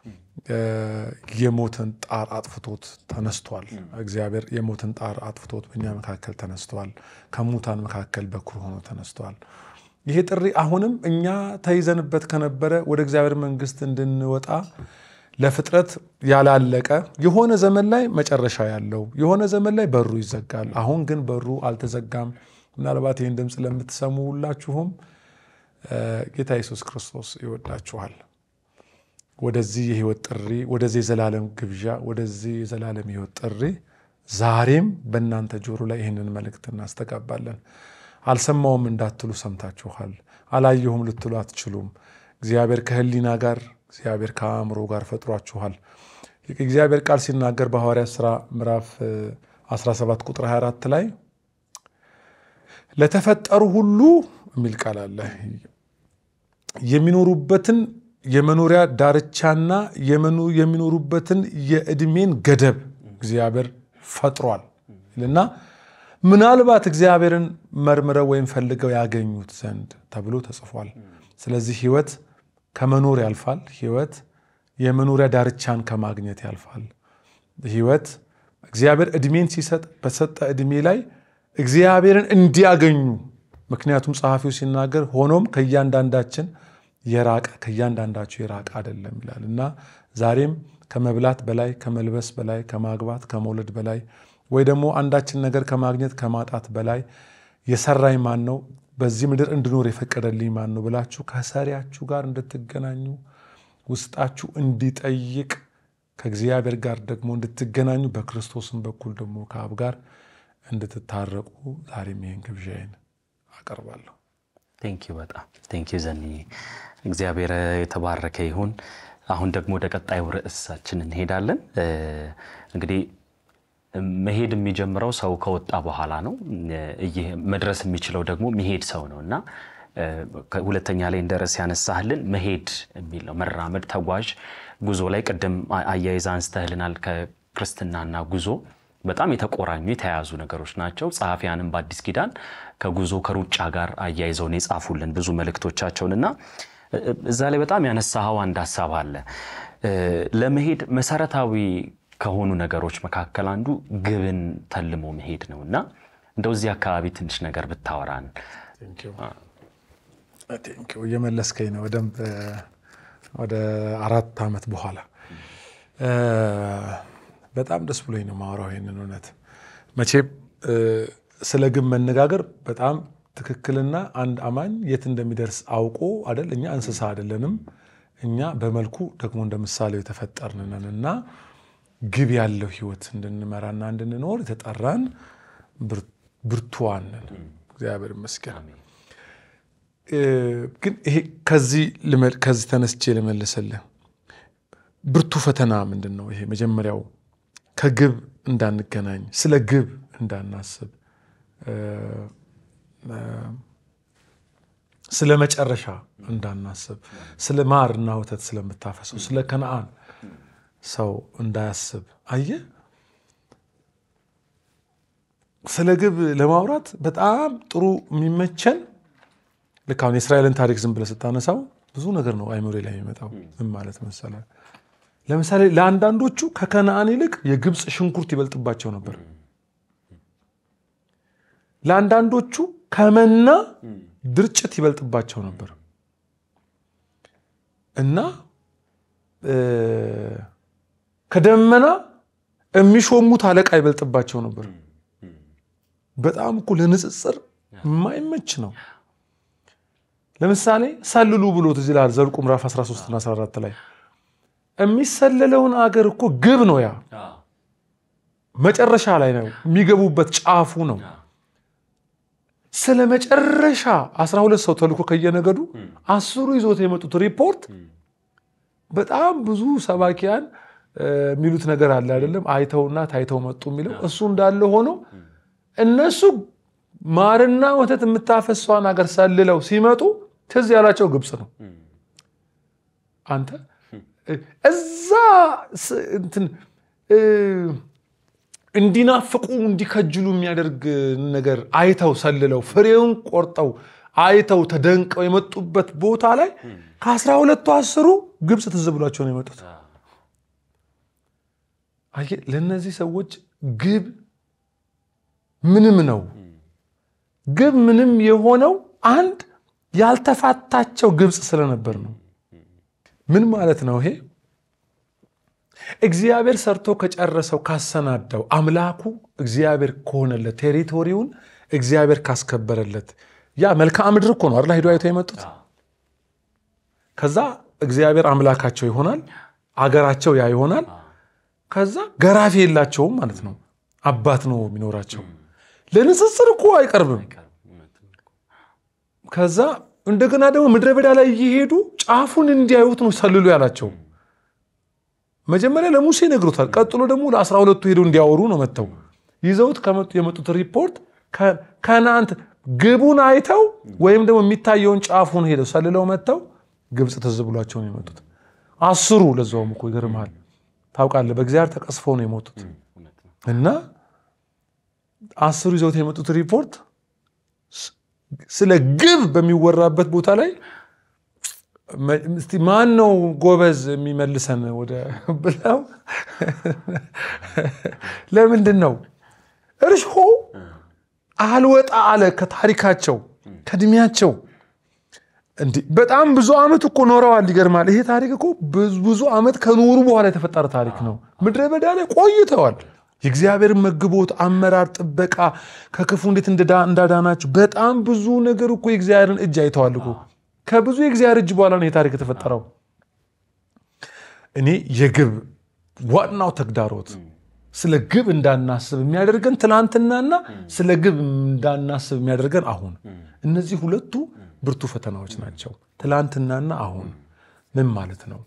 የሞትን ጣር አጥፍቶት ተነስቷል። እግዚአብሔር የሞትን ጣር አጥፍቶት በእኛ መካከል ተነስቷል። ከሙታን መካከል በኩር ሆኖ ተነስቷል። ይሄ ጥሪ አሁንም እኛ ተይዘንበት ከነበረ ወደ እግዚአብሔር መንግሥት እንድንወጣ ለፍጥረት ያላለቀ የሆነ ዘመን ላይ መጨረሻ ያለው የሆነ ዘመን ላይ በሩ ይዘጋል። አሁን ግን በሩ አልተዘጋም። ምናልባት ይህን ድምፅ ለምትሰሙ ሁላችሁም ጌታ ኢየሱስ ክርስቶስ ይወዳችኋል። ወደዚህ የህይወት ጥሪ፣ ወደዚህ የዘላለም ግብዣ፣ ወደዚህ የዘላለም ህይወት ጥሪ ዛሬም በእናንተ ጆሮ ላይ ይህንን መልእክት እናስተጋባለን። አልሰማውም እንዳትሉ ሰምታችኋል። አላየሁም ልትሉ አትችሉም። እግዚአብሔር ከህሊና ጋር እግዚአብሔር ከአእምሮ ጋር ፈጥሯችኋል። የእግዚአብሔር ቃል ሲናገር በሐዋርያት ሥራ ምዕራፍ 17 ቁጥር 24 ላይ ለተፈጠሩ ሁሉ የሚል ቃል አለ የሚኖሩበትን የመኖሪያ ዳርቻና የሚኖሩበትን የዕድሜን ገደብ እግዚአብሔር ፈጥሯል እና ምናልባት እግዚአብሔርን መርምረው ወይም ፈልገው ያገኙት ዘንድ ተብሎ ተጽፏል። ስለዚህ ህይወት ከመኖር ያልፋል። ህይወት የመኖሪያ ዳርቻን ከማግኘት ያልፋል። ህይወት እግዚአብሔር ዕድሜን ሲሰጥ በሰጠ ዕድሜ ላይ እግዚአብሔርን እንዲያገኙ ምክንያቱም ጸሐፊው ሲናገር ሆኖም ከእያንዳንዳችን የራቀ ከእያንዳንዳቸው የራቀ አይደለም ይላል እና ዛሬም ከመብላት በላይ ከመልበስ በላይ ከማግባት ከመውለድ በላይ ወይ ደግሞ አንዳችን ነገር ከማግኘት ከማጣት በላይ የሰራኝ ማን ነው? በዚህ ምድር እንድኖር የፈቀደልኝ ማን ነው ብላችሁ ከሰሪያችሁ ጋር እንድትገናኙ ውስጣችሁ እንዲጠይቅ ከእግዚአብሔር ጋር ደግሞ እንድትገናኙ በክርስቶስም በኩል ደግሞ ከአብ ጋር እንድትታረቁ ዛሬም ይህን ግብዣዬን አቀርባለሁ። ቴንኪዩ በጣም ቴንኪዩ ዘንዬ፣ እግዚአብሔር የተባረከ ይሁን። አሁን ደግሞ ወደ ቀጣዩ ርዕሳችን እንሄዳለን። እንግዲህ መሄድ የሚጀምረው ሰው ከወጣ በኋላ ነው። ይህ መድረስ የሚችለው ደግሞ የሚሄድ ሰው ነው እና ሁለተኛ ላይ እንደ ርዕስ ያነሳህልን መሄድ የሚል ነው። መራመድ፣ ተጓዥ፣ ጉዞ ላይ ቅድም አያይዛ አንስተህልናል። ከክርስትናና ጉዞ በጣም የተቆራኙ የተያያዙ ነገሮች ናቸው። ጸሐፊያንም በአዲስ ኪዳን ከጉዞ ከሩጫ ጋር አያይዘውን የጻፉልን ብዙ መልእክቶቻቸውን እና እዛ ላይ በጣም ያነሳኸው አንድ ሀሳብ አለ። ለመሄድ መሰረታዊ ከሆኑ ነገሮች መካከል አንዱ ግብን ተልሞ መሄድ ነው እና እንደው እዚህ አካባቢ ትንሽ ነገር ብታወራን። እየመለስከኝ ነው በደንብ ወደ አራት ዓመት በኋላ በጣም ደስ ብሎኝ ነው ማወራው ይህንን እውነት። መቼም ስለ ግብ መነጋገር በጣም ትክክልና አንድ አማኝ የት እንደሚደርስ አውቆ አይደል። እኛ እንስሳ አይደለንም። እኛ በመልኩ ደግሞ እንደ ምሳሌው የተፈጠርን ነን እና ግብ ያለው ህይወት እንድንመራና እንድንኖር የተጠራን ብርቱዋን ነን። እግዚአብሔር ይመስገን። ግን ይሄ ከዚህ ተነስቼ ልመልስልህ። ብርቱ ፈተና ምንድን ነው? ይሄ መጀመሪያው ከግብ እንዳንገናኝ፣ ስለ ግብ እንዳናስብ፣ ስለ መጨረሻ እንዳናስብ፣ ስለ ማርና ወተት ስለምታፈሰው ስለ ከነአን ሰው እንዳያስብ። አየህ፣ ስለ ግብ ለማውራት በጣም ጥሩ የሚመቸን ልክ አሁን የእስራኤልን ታሪክ ዝም ብለህ ስታነሳው ብዙ ነገር ነው አይምሮ ላይ የሚመጣው። ምን ማለት መሰለህ? ለምሳሌ ለአንዳንዶቹ ከከነአን ይልቅ የግብፅ ሽንኩርት ይበልጥባቸው ነበር። ለአንዳንዶቹ ከመና ድርጭት ይበልጥባቸው ነበር እና ከደመና የሚሾሙት አለቃ ይበልጥባቸው ነበር። በጣም እኮ ለንጽጽር የማይመች ነው። ለምሳሌ ሰልሉ ብሎ ትዝ ይልሃል ዘኍልቍ ምዕራፍ 13 እና 14 ላይ የሚሰለለውን አገር እኮ ግብ ነው። ያ መጨረሻ ላይ ነው የሚገቡበት ጫፉ ነው። ስለ መጨረሻ 12 ሰው ተልኮ ከየነገዱ አስሩ ይዞት የመጡት ሪፖርት በጣም ብዙ ሰባኪያን የሚሉት ነገር አለ አይደለም። አይተውና ታይተው መጡ የሚለው እሱ እንዳለ ሆኖ እነሱ ማርና ወተት የምታፈሷን ሀገር ሰልለው ሲመጡ ትዝ ያላቸው ግብፅ ነው። አንተ እዛ እንትን እንዲናፍቁ እንዲከጅሉ የሚያደርግ ነገር አይተው ሰልለው ፍሬውን ቆርጠው አይተው ተደንቀው የመጡበት ቦታ ላይ ከአስራ ሁለቱ አስሩ ግብፅ ትዝ ብሏቸው ነው የመጡት። አየህ ለእነዚህ ሰዎች ግብ ምንም ነው። ግብ ምንም የሆነው አንድ ያልተፋታቸው ግብፅ ስለነበር ነው። ምን ማለት ነው ይሄ? እግዚአብሔር ሰርቶ ከጨረሰው ካሰናዳው አምላኩ እግዚአብሔር ከሆነለት ቴሪቶሪውን እግዚአብሔር ካስከበረለት ያ መልክዓ ምድር እኮ ነው አይደል? ሄዶ አይተው የመጡት ከዛ እግዚአብሔር አምላካቸው ይሆናል፣ አገራቸው ያ ይሆናል። ከዛ ገራፊ የላቸውም ማለት ነው። አባት ነው የሚኖራቸው። ለንጽጽር እኮ አይቀርብም። ከዛ እንደገና ደግሞ ምድረ በዳ ላይ እየሄዱ ጫፉን እንዲያዩት ነው ሰልሉ ያላቸው። መጀመሪያ ለሙሴ ነግሮታል። ቀጥሎ ደግሞ ለአስራ ሁለቱ ሄደው እንዲያወሩ ነው መጥተው ይዘውት ከመጡ የመጡት ሪፖርት ከናንት ግቡን አይተው ወይም ደግሞ የሚታየውን ጫፉን ሄደው ሰልለው መጥተው ግብፅ ትዝ ብሏቸው ነው የመጡት። አስሩ ለዛውም እኮ ይገርምሃል። ታውቃለህ በእግዚአብሔር ተቀስፈው ነው የሞቱት እና አስሩ ይዘውት የመጡት ሪፖርት ስለ ግብ በሚወራበት ቦታ ላይ እስቲ ማን ነው ጎበዝ የሚመልሰን ወደ ብለው ለምንድን ነው እርሾ አልወጣ አለ ከታሪካቸው ከእድሜያቸው እንዲህ በጣም ብዙ ዓመት እኮ ኖረዋል። ይገርማል። ይሄ ታሪክ እኮ ብዙ ዓመት ከኖሩ በኋላ የተፈጠረ ታሪክ ነው። ምድረ በዳ ላይ ቆይተዋል። የእግዚአብሔር መግቦት፣ አመራር፣ ጥበቃ ከክፉ እንዴት እንዳዳናቸው በጣም ብዙ ነገር እኮ የእግዚአብሔርን እጅ አይተዋል እኮ። ከብዙ የእግዚአብሔር እጅ በኋላ ነው የታሪክ የተፈጠረው። እኔ የግብ ዋናው ተግዳሮት ስለ ግብ እንዳናስብ የሚያደርገን ትናንትናና ስለ ግብ እንዳናስብ የሚያደርገን አሁን፣ እነዚህ ሁለቱ ብርቱ ፈተናዎች ናቸው። ትላንትናና አሁን ምን ማለት ነው?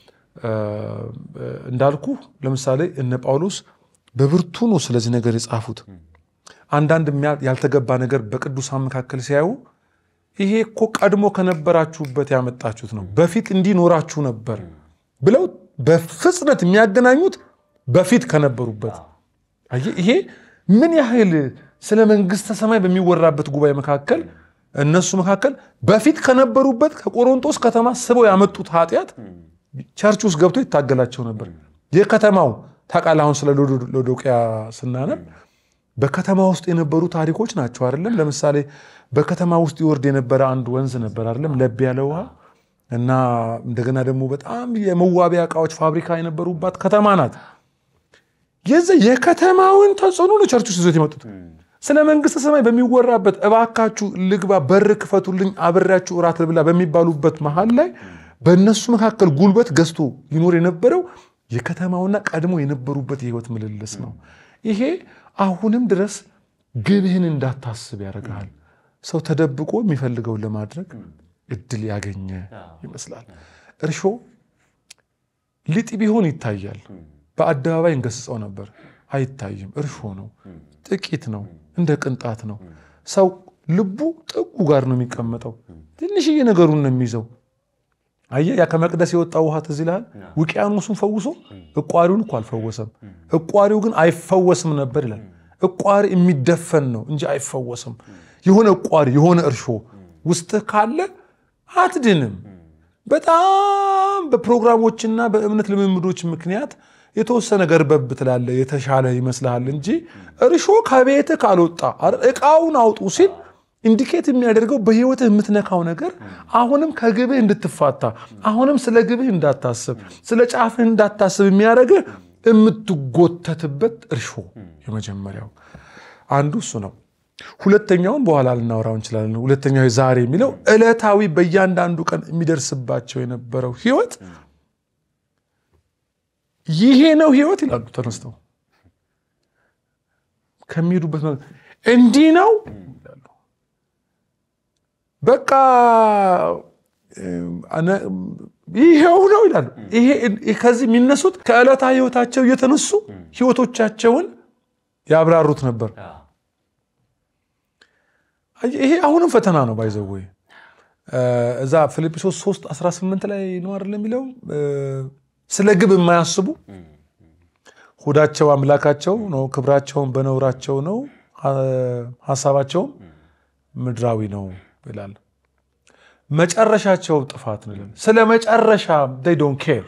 እንዳልኩ ለምሳሌ እነ ጳውሎስ በብርቱ ነው ስለዚህ ነገር የጻፉት። አንዳንድ ያልተገባ ነገር በቅዱሳን መካከል ሲያዩ ይሄ እኮ ቀድሞ ከነበራችሁበት ያመጣችሁት ነው፣ በፊት እንዲኖራችሁ ነበር ብለው በፍጥነት የሚያገናኙት በፊት ከነበሩበት። ይሄ ምን ያህል ስለ መንግስተ ሰማይ በሚወራበት ጉባኤ መካከል እነሱ መካከል በፊት ከነበሩበት ከቆሮንቶስ ከተማ ስበው ያመጡት ኃጢአት ቸርች ውስጥ ገብቶ ይታገላቸው ነበር። የከተማው ታውቃለህ፣ አሁን ስለ ሎዶቅያ ስናነብ በከተማ ውስጥ የነበሩ ታሪኮች ናቸው አይደለም። ለምሳሌ በከተማ ውስጥ ይወርድ የነበረ አንድ ወንዝ ነበር አይደለም፣ ለብ ያለ ውሃ እና እንደገና ደግሞ በጣም የመዋቢያ እቃዎች ፋብሪካ የነበሩባት ከተማ ናት። የዚ የከተማውን ተጽዕኖ ነው ቸርች ውስጥ ይዞት የመጡት። ስለ መንግስተ ሰማይ በሚወራበት እባካችሁ ልግባ፣ በር ክፈቱልኝ፣ አብሬያችሁ እራት ልብላ በሚባሉበት መሀል ላይ በእነሱ መካከል ጉልበት ገዝቶ ይኖር የነበረው የከተማውና ቀድሞ የነበሩበት የህይወት ምልልስ ነው። ይሄ አሁንም ድረስ ግብህን እንዳታስብ ያደርግሃል። ሰው ተደብቆ የሚፈልገውን ለማድረግ እድል ያገኘ ይመስላል። እርሾ ሊጥ ቢሆን ይታያል። በአደባባይ እንገስጸው ነበር፣ አይታይም። እርሾ ነው፣ ጥቂት ነው፣ እንደ ቅንጣት ነው። ሰው ልቡ ጥጉ ጋር ነው የሚቀመጠው። ትንሽዬ ነገሩን ነው የሚይዘው። አየህ፣ ያ ከመቅደስ የወጣው ውሃ ትዝ ይልሃል? ውቅያኖሱን ፈውሶ እቋሪውን እኮ አልፈወሰም። እቋሪው ግን አይፈወስም ነበር ይላል። እቋሪ የሚደፈን ነው እንጂ አይፈወስም። የሆነ እቋሪ የሆነ እርሾ ውስጥህ ካለ አትድንም። በጣም በፕሮግራሞችና በእምነት ልምምዶች ምክንያት የተወሰነ ገርበብ ትላለህ፣ የተሻለ ይመስልሃል እንጂ እርሾ ከቤትህ ካልወጣ እቃውን አውጡ ሲል ኢንዲኬት የሚያደርገው በህይወትህ የምትነካው ነገር አሁንም ከግብህ እንድትፋታ አሁንም ስለ ግብህ እንዳታስብ ስለ ጫፍህ እንዳታስብ የሚያደርግህ የምትጎተትበት እርሾ የመጀመሪያው አንዱ እሱ ነው። ሁለተኛውን በኋላ ልናወራው እንችላለን። ሁለተኛው ዛሬ የሚለው ዕለታዊ በእያንዳንዱ ቀን የሚደርስባቸው የነበረው ህይወት ይሄ ነው ህይወት ይላሉ ተነስተው ከሚሄዱበት እንዲህ ነው በቃ ይሄው ነው ይላሉ። ከዚህ የሚነሱት ከዕለታ ህይወታቸው እየተነሱ ህይወቶቻቸውን ያብራሩት ነበር። ይሄ አሁንም ፈተና ነው። ባይዘዌ እዛ ፊልጵስዩስ 3 18 ላይ ነው አይደል የሚለው ስለ ግብ የማያስቡ ሆዳቸው አምላካቸው ነው፣ ክብራቸውን በነውራቸው ነው፣ ሀሳባቸውም ምድራዊ ነው ይላል። መጨረሻቸው ጥፋት ነው ይላል። ስለ መጨረሻ ዶንት ኬር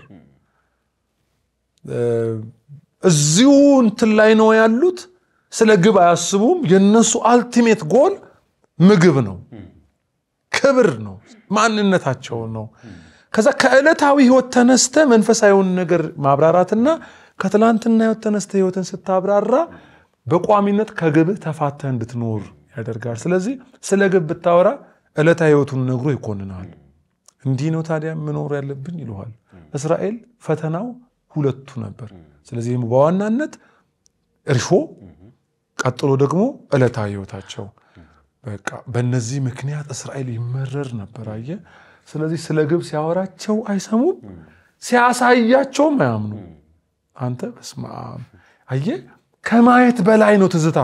እዚሁ እንትን ላይ ነው ያሉት። ስለ ግብ አያስቡም። የነሱ አልቲሜት ጎል ምግብ ነው፣ ክብር ነው፣ ማንነታቸው ነው። ከዛ ከዕለታዊ ህይወት ተነስተ መንፈሳዊውን ነገር ማብራራትና ከትላንትና ህይወት ተነስተ ህይወትን ስታብራራ በቋሚነት ከግብህ ተፋተህ እንድትኖር ያደርጋል። ስለዚህ ስለ ግብ ብታወራ ዕለታዊ ህይወቱን ነግሮ ይኮንናል። እንዲህ ነው ታዲያ መኖር ያለብን ይለዋል። እስራኤል ፈተናው ሁለቱ ነበር። ስለዚህ በዋናነት እርሾ፣ ቀጥሎ ደግሞ ዕለታዊ ህይወታቸው። በቃ በእነዚህ ምክንያት እስራኤል ይመረር ነበር። አየህ። ስለዚህ ስለ ግብ ሲያወራቸው አይሰሙም፣ ሲያሳያቸውም አያምኑ። አንተ በስመ አብ አየህ፣ ከማየት በላይ ነው ትዝታ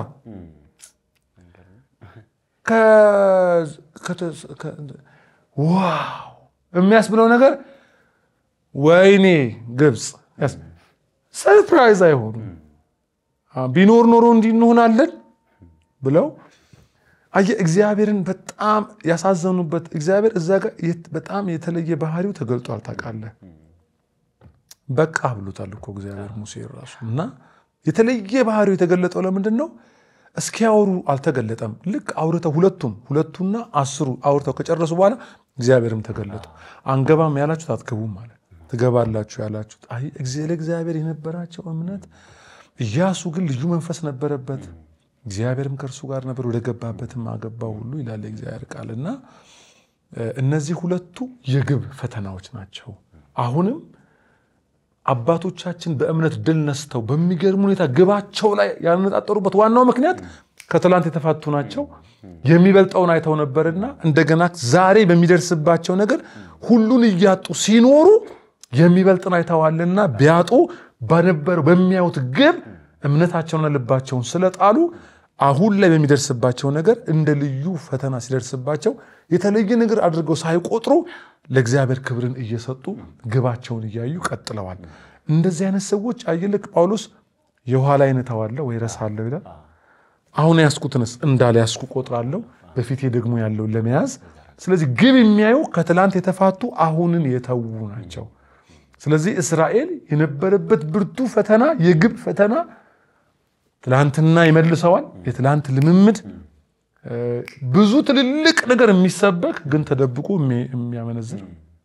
ዋው የሚያስብለው ነገር ወይኔ ግብፅ ሰርፕራይዝ አይሆኑ ቢኖር ኖሮ እንዲህ እንሆናለን ብለው አየህ እግዚአብሔርን በጣም ያሳዘኑበት እግዚአብሔር እዛ ጋር በጣም የተለየ ባህሪው ተገልጧል ታውቃለህ በቃ ብሎታል እኮ እግዚአብሔር ሙሴ ራሱ እና የተለየ ባህሪው የተገለጠው ለምንድን ነው እስኪያወሩ አልተገለጠም ልክ አውርተው ሁለቱም ሁለቱና አስሩ አውርተው ከጨረሱ በኋላ እግዚአብሔርም ተገለጠ አንገባም ያላችሁት አትገቡም ማለት ትገባላችሁ ያላችሁት ለእግዚአብሔር የነበራቸው እምነት ኢያሱ ግን ልዩ መንፈስ ነበረበት፣ እግዚአብሔርም ከእርሱ ጋር ነበር፣ ወደ ገባበትም አገባው ሁሉ ይላል የእግዚአብሔር ቃል እና እነዚህ ሁለቱ የግብ ፈተናዎች ናቸው። አሁንም አባቶቻችን በእምነት ድል ነስተው በሚገርም ሁኔታ ግባቸው ላይ ያነጣጠሩበት ዋናው ምክንያት ከትላንት የተፋቱ ናቸው። የሚበልጠውን አይተው ነበርና እንደገና ዛሬ በሚደርስባቸው ነገር ሁሉን እያጡ ሲኖሩ የሚበልጥን አይተዋልና ቢያጡ በነበረው በሚያዩት ግብ እምነታቸውንና ልባቸውን ስለጣሉ አሁን ላይ በሚደርስባቸው ነገር እንደ ልዩ ፈተና ሲደርስባቸው የተለየ ነገር አድርገው ሳይቆጥሩ ለእግዚአብሔር ክብርን እየሰጡ ግባቸውን እያዩ ቀጥለዋል። እንደዚህ አይነት ሰዎች አየልክ ጳውሎስ የኋላዬን እተዋለሁ ወይ እረሳለሁ ይላል። አሁን ያስኩትንስ እንዳልያዝኩ ቆጥራለሁ፣ በፊቴ ደግሞ ያለውን ለመያዝ። ስለዚህ ግብ የሚያዩ ከትላንት የተፋቱ አሁንን የተዉ ናቸው። ስለዚህ እስራኤል የነበረበት ብርቱ ፈተና የግብ ፈተና ትላንትና ይመልሰዋል። የትላንት ልምምድ ብዙ ትልልቅ ነገር የሚሰበክ ግን ተደብቆ የሚያመነዝር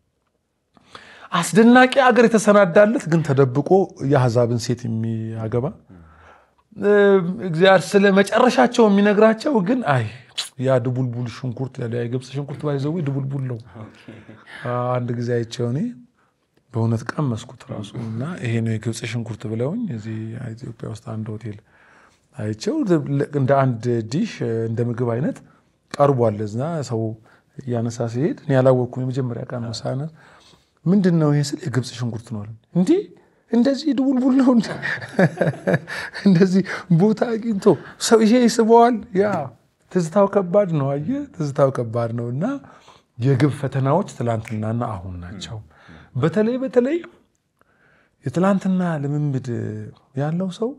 አስደናቂ አገር የተሰናዳለት ግን ተደብቆ የአሕዛብን ሴት የሚያገባ እግዚአብሔር ስለ መጨረሻቸው የሚነግራቸው ግን አይ ያ ድቡልቡል ሽንኩርት የግብፅ ሽንኩርት ባይዘዊ ድቡልቡል ነው። አንድ ጊዜ አይቼው እኔ በእውነት ቀመስኩት ራሱ እና ይሄ ነው የግብፅ ሽንኩርት ብለውኝ እዚህ ኢትዮጵያ ውስጥ አንድ ሆቴል አይቼው እንደ አንድ ዲሽ እንደ ምግብ አይነት ቀርቧል። እዛ ሰው እያነሳ ሲሄድ እኔ ያላወቅኩም የመጀመሪያ ቀን ነው ሳነስ ምንድን ነው ይሄ ስል የግብፅ ሽንኩርት ነው እንዲህ እንደዚህ ድቡልቡል ነው እንደዚህ ቦታ አግኝቶ ሰው ይሄ ይስበዋል። ያ ትዝታው ከባድ ነው። አየህ ትዝታው ከባድ ነው እና የግብ ፈተናዎች ትላንትናና አሁን ናቸው። በተለይ በተለይ የትላንትና ልምምድ ያለው ሰው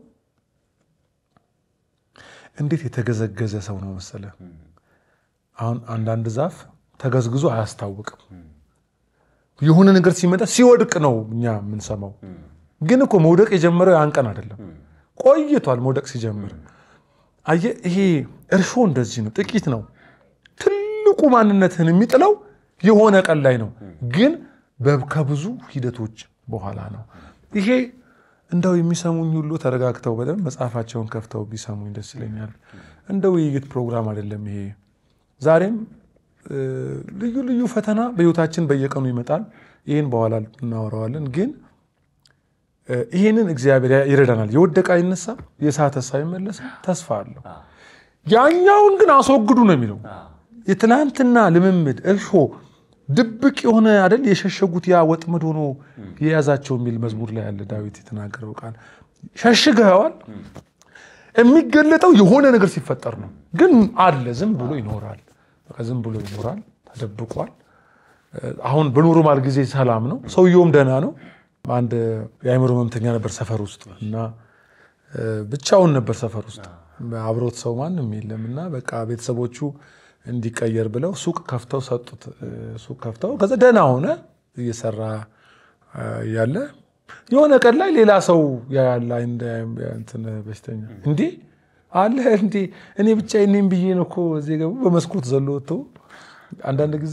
እንዴት የተገዘገዘ ሰው ነው መሰለ። አሁን አንዳንድ ዛፍ ተገዝግዞ አያስታውቅም። የሆነ ነገር ሲመጣ ሲወድቅ ነው እኛ የምንሰማው። ግን እኮ መውደቅ የጀመረው ያን ቀን አይደለም፣ ቆይቷል መውደቅ ሲጀምር። አየህ ይሄ እርሾ እንደዚህ ነው፣ ጥቂት ነው። ትልቁ ማንነትህን የሚጥለው የሆነ ቀን ላይ ነው፣ ግን ከብዙ ሂደቶች በኋላ ነው። ይሄ እንደው የሚሰሙኝ ሁሉ ተረጋግተው በደንብ መጽሐፋቸውን ከፍተው ቢሰሙኝ ደስ ይለኛል። እንደ ውይይት ፕሮግራም አይደለም ይሄ። ዛሬም ልዩ ልዩ ፈተና በህይወታችን በየቀኑ ይመጣል። ይህን በኋላ እናወራዋለን። ግን ይህንን እግዚአብሔር ይረዳናል። የወደቀ አይነሳም፣ የሳተ ሳይመለስም ተስፋ አለው። ያኛውን ግን አስወግዱ ነው የሚለው። የትናንትና ልምምድ እርሾ ድብቅ የሆነ አይደል የሸሸጉት ያ ወጥመድ ሆኖ የያዛቸው የሚል መዝሙር ላይ ያለ ዳዊት የተናገረው ቃል ሸሽገዋል። የሚገለጠው የሆነ ነገር ሲፈጠር ነው። ግን አለ ዝም ብሎ ይኖራል። በቃ ዝም ብሎ ይኖራል። ተደብቋል። አሁን በኖርማል ጊዜ ሰላም ነው። ሰውየውም ደህና ነው። አንድ የአእምሮ ህመምተኛ ነበር ሰፈር ውስጥ እና ብቻውን ነበር ሰፈር ውስጥ አብሮት ሰው ማንም የለም እና በቃ ቤተሰቦቹ እንዲቀየር ብለው ሱቅ ከፍተው ሰጡት። ሱቅ ከፍተው ከዛ ደህና ሆነ እየሰራ ያለ የሆነ ቀን ላይ ሌላ ሰው ያለ እንትን በሽተኛ እንዴ አለ እንዴ እኔ ብቻ እኔም ብዬ ነው እኮ እዚህ ገቡ በመስኮት ዘሎ ወጥቶ አንዳንድ ጊዜ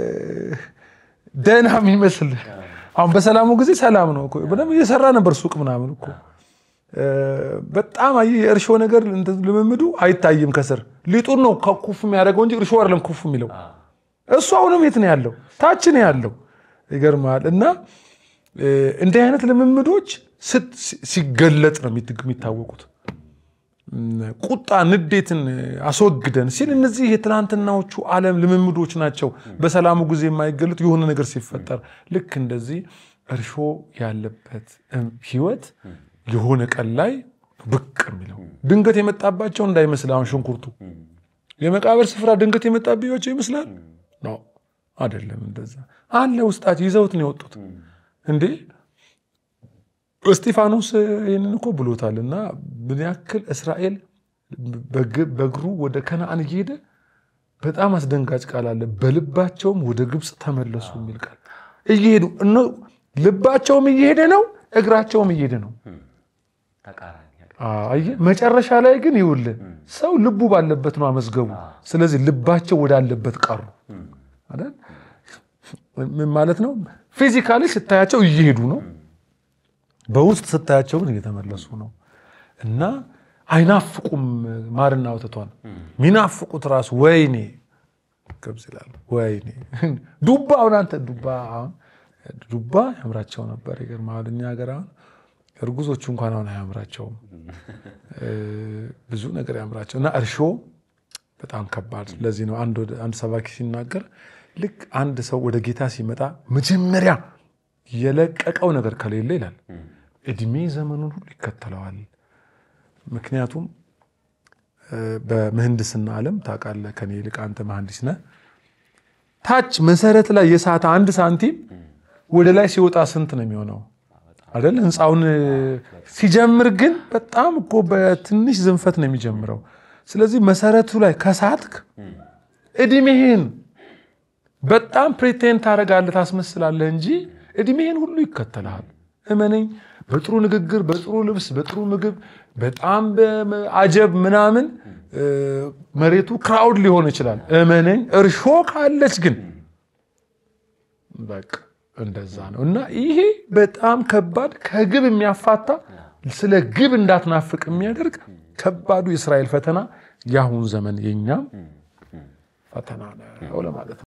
ደህና የሚመስል አሁን በሰላሙ ጊዜ ሰላም ነው እኮ በደምብ እየሰራ ነበር ሱቅ ምናምን እኮ በጣም አየህ የእርሾ ነገር ልምምዱ አይታይም ከስር ሊጡን ነው ኩፍ የሚያደርገው እንጂ እርሾ አይደለም ኩፍ የሚለው እሱ አሁንም የት ነው ያለው ታች ነው ያለው ይገርማል እና እንዲህ አይነት ልምምዶች ሲገለጥ ነው የሚታወቁት ቁጣ ንዴትን አስወግደን ሲል እነዚህ የትናንትናዎቹ ዓለም ልምምዶች ናቸው በሰላሙ ጊዜ የማይገለጡ የሆነ ነገር ሲፈጠር ልክ እንደዚህ እርሾ ያለበት ህይወት የሆነ ቀን ላይ ብቅ የሚለው ድንገት የመጣባቸው እንዳይመስል አሁን ሽንኩርቱ የመቃብር ስፍራ ድንገት የመጣባቸው ይመስላል ነው አይደለም እንደዛ አለ ውስጣቸው ይዘውት ነው የወጡት እንዴ እስጢፋኖስ ይህንን እኮ ብሎታል እና ምን ያክል እስራኤል በእግሩ ወደ ከነአን እየሄደ በጣም አስደንጋጭ ቃል አለ በልባቸውም ወደ ግብፅ ተመለሱ የሚል ቃል እየሄዱ ልባቸውም እየሄደ ነው እግራቸውም እየሄደ ነው መጨረሻ ላይ ግን ይውልህ ሰው ልቡ ባለበት ነው አመዝገቡ ስለዚህ ልባቸው ወዳለበት ቀሩ ምን ማለት ነው ፊዚካሊ ስታያቸው እየሄዱ ነው በውስጥ ስታያቸው ግን እየተመለሱ ነው እና አይናፍቁም ማርና ወተቷን ሚናፍቁት ራሱ ወይኔ ገብስ ይላሉ። ወይኔ ዱባ አሁን አንተ ዱባ አሁን ዱባ ያምራቸው ነበር። ይገርምሃል እኛ ሀገር አሁን እርጉዞቹ እንኳን አሁን አያምራቸውም። ብዙ ነገር ያምራቸው እና እርሾ በጣም ከባድ። ለዚህ ነው አንድ ሰባኪ ሲናገር ልክ አንድ ሰው ወደ ጌታ ሲመጣ መጀመሪያ የለቀቀው ነገር ከሌለ ይላል እድሜ ዘመኑን ሁሉ ይከተለዋል። ምክንያቱም በምህንድስና ዓለም ታውቃለህ፣ ከኔ ይልቅ አንተ መሐንዲስ ነህ። ታች መሰረት ላይ የሳተ አንድ ሳንቲም ወደ ላይ ሲወጣ ስንት ነው የሚሆነው? አይደል? ህንፃውን ሲጀምር ግን በጣም እኮ በትንሽ ዝንፈት ነው የሚጀምረው። ስለዚህ መሰረቱ ላይ ከሳትክ እድሜህን በጣም ፕሬቴንድ ታደርጋለህ፣ ታስመስላለህ እንጂ እድሜህን ሁሉ ይከተልሃል። እመነኝ። በጥሩ ንግግር፣ በጥሩ ልብስ፣ በጥሩ ምግብ፣ በጣም አጀብ ምናምን መሬቱ ክራውድ ሊሆን ይችላል። እመነኝ። እርሾ ካለች ግን በቃ እንደዛ ነው እና ይሄ በጣም ከባድ ከግብ የሚያፋታ ስለ ግብ እንዳትናፍቅ የሚያደርግ ከባዱ የእስራኤል ፈተና የአሁን ዘመን የኛም ፈተና ነው ለማለት ነው።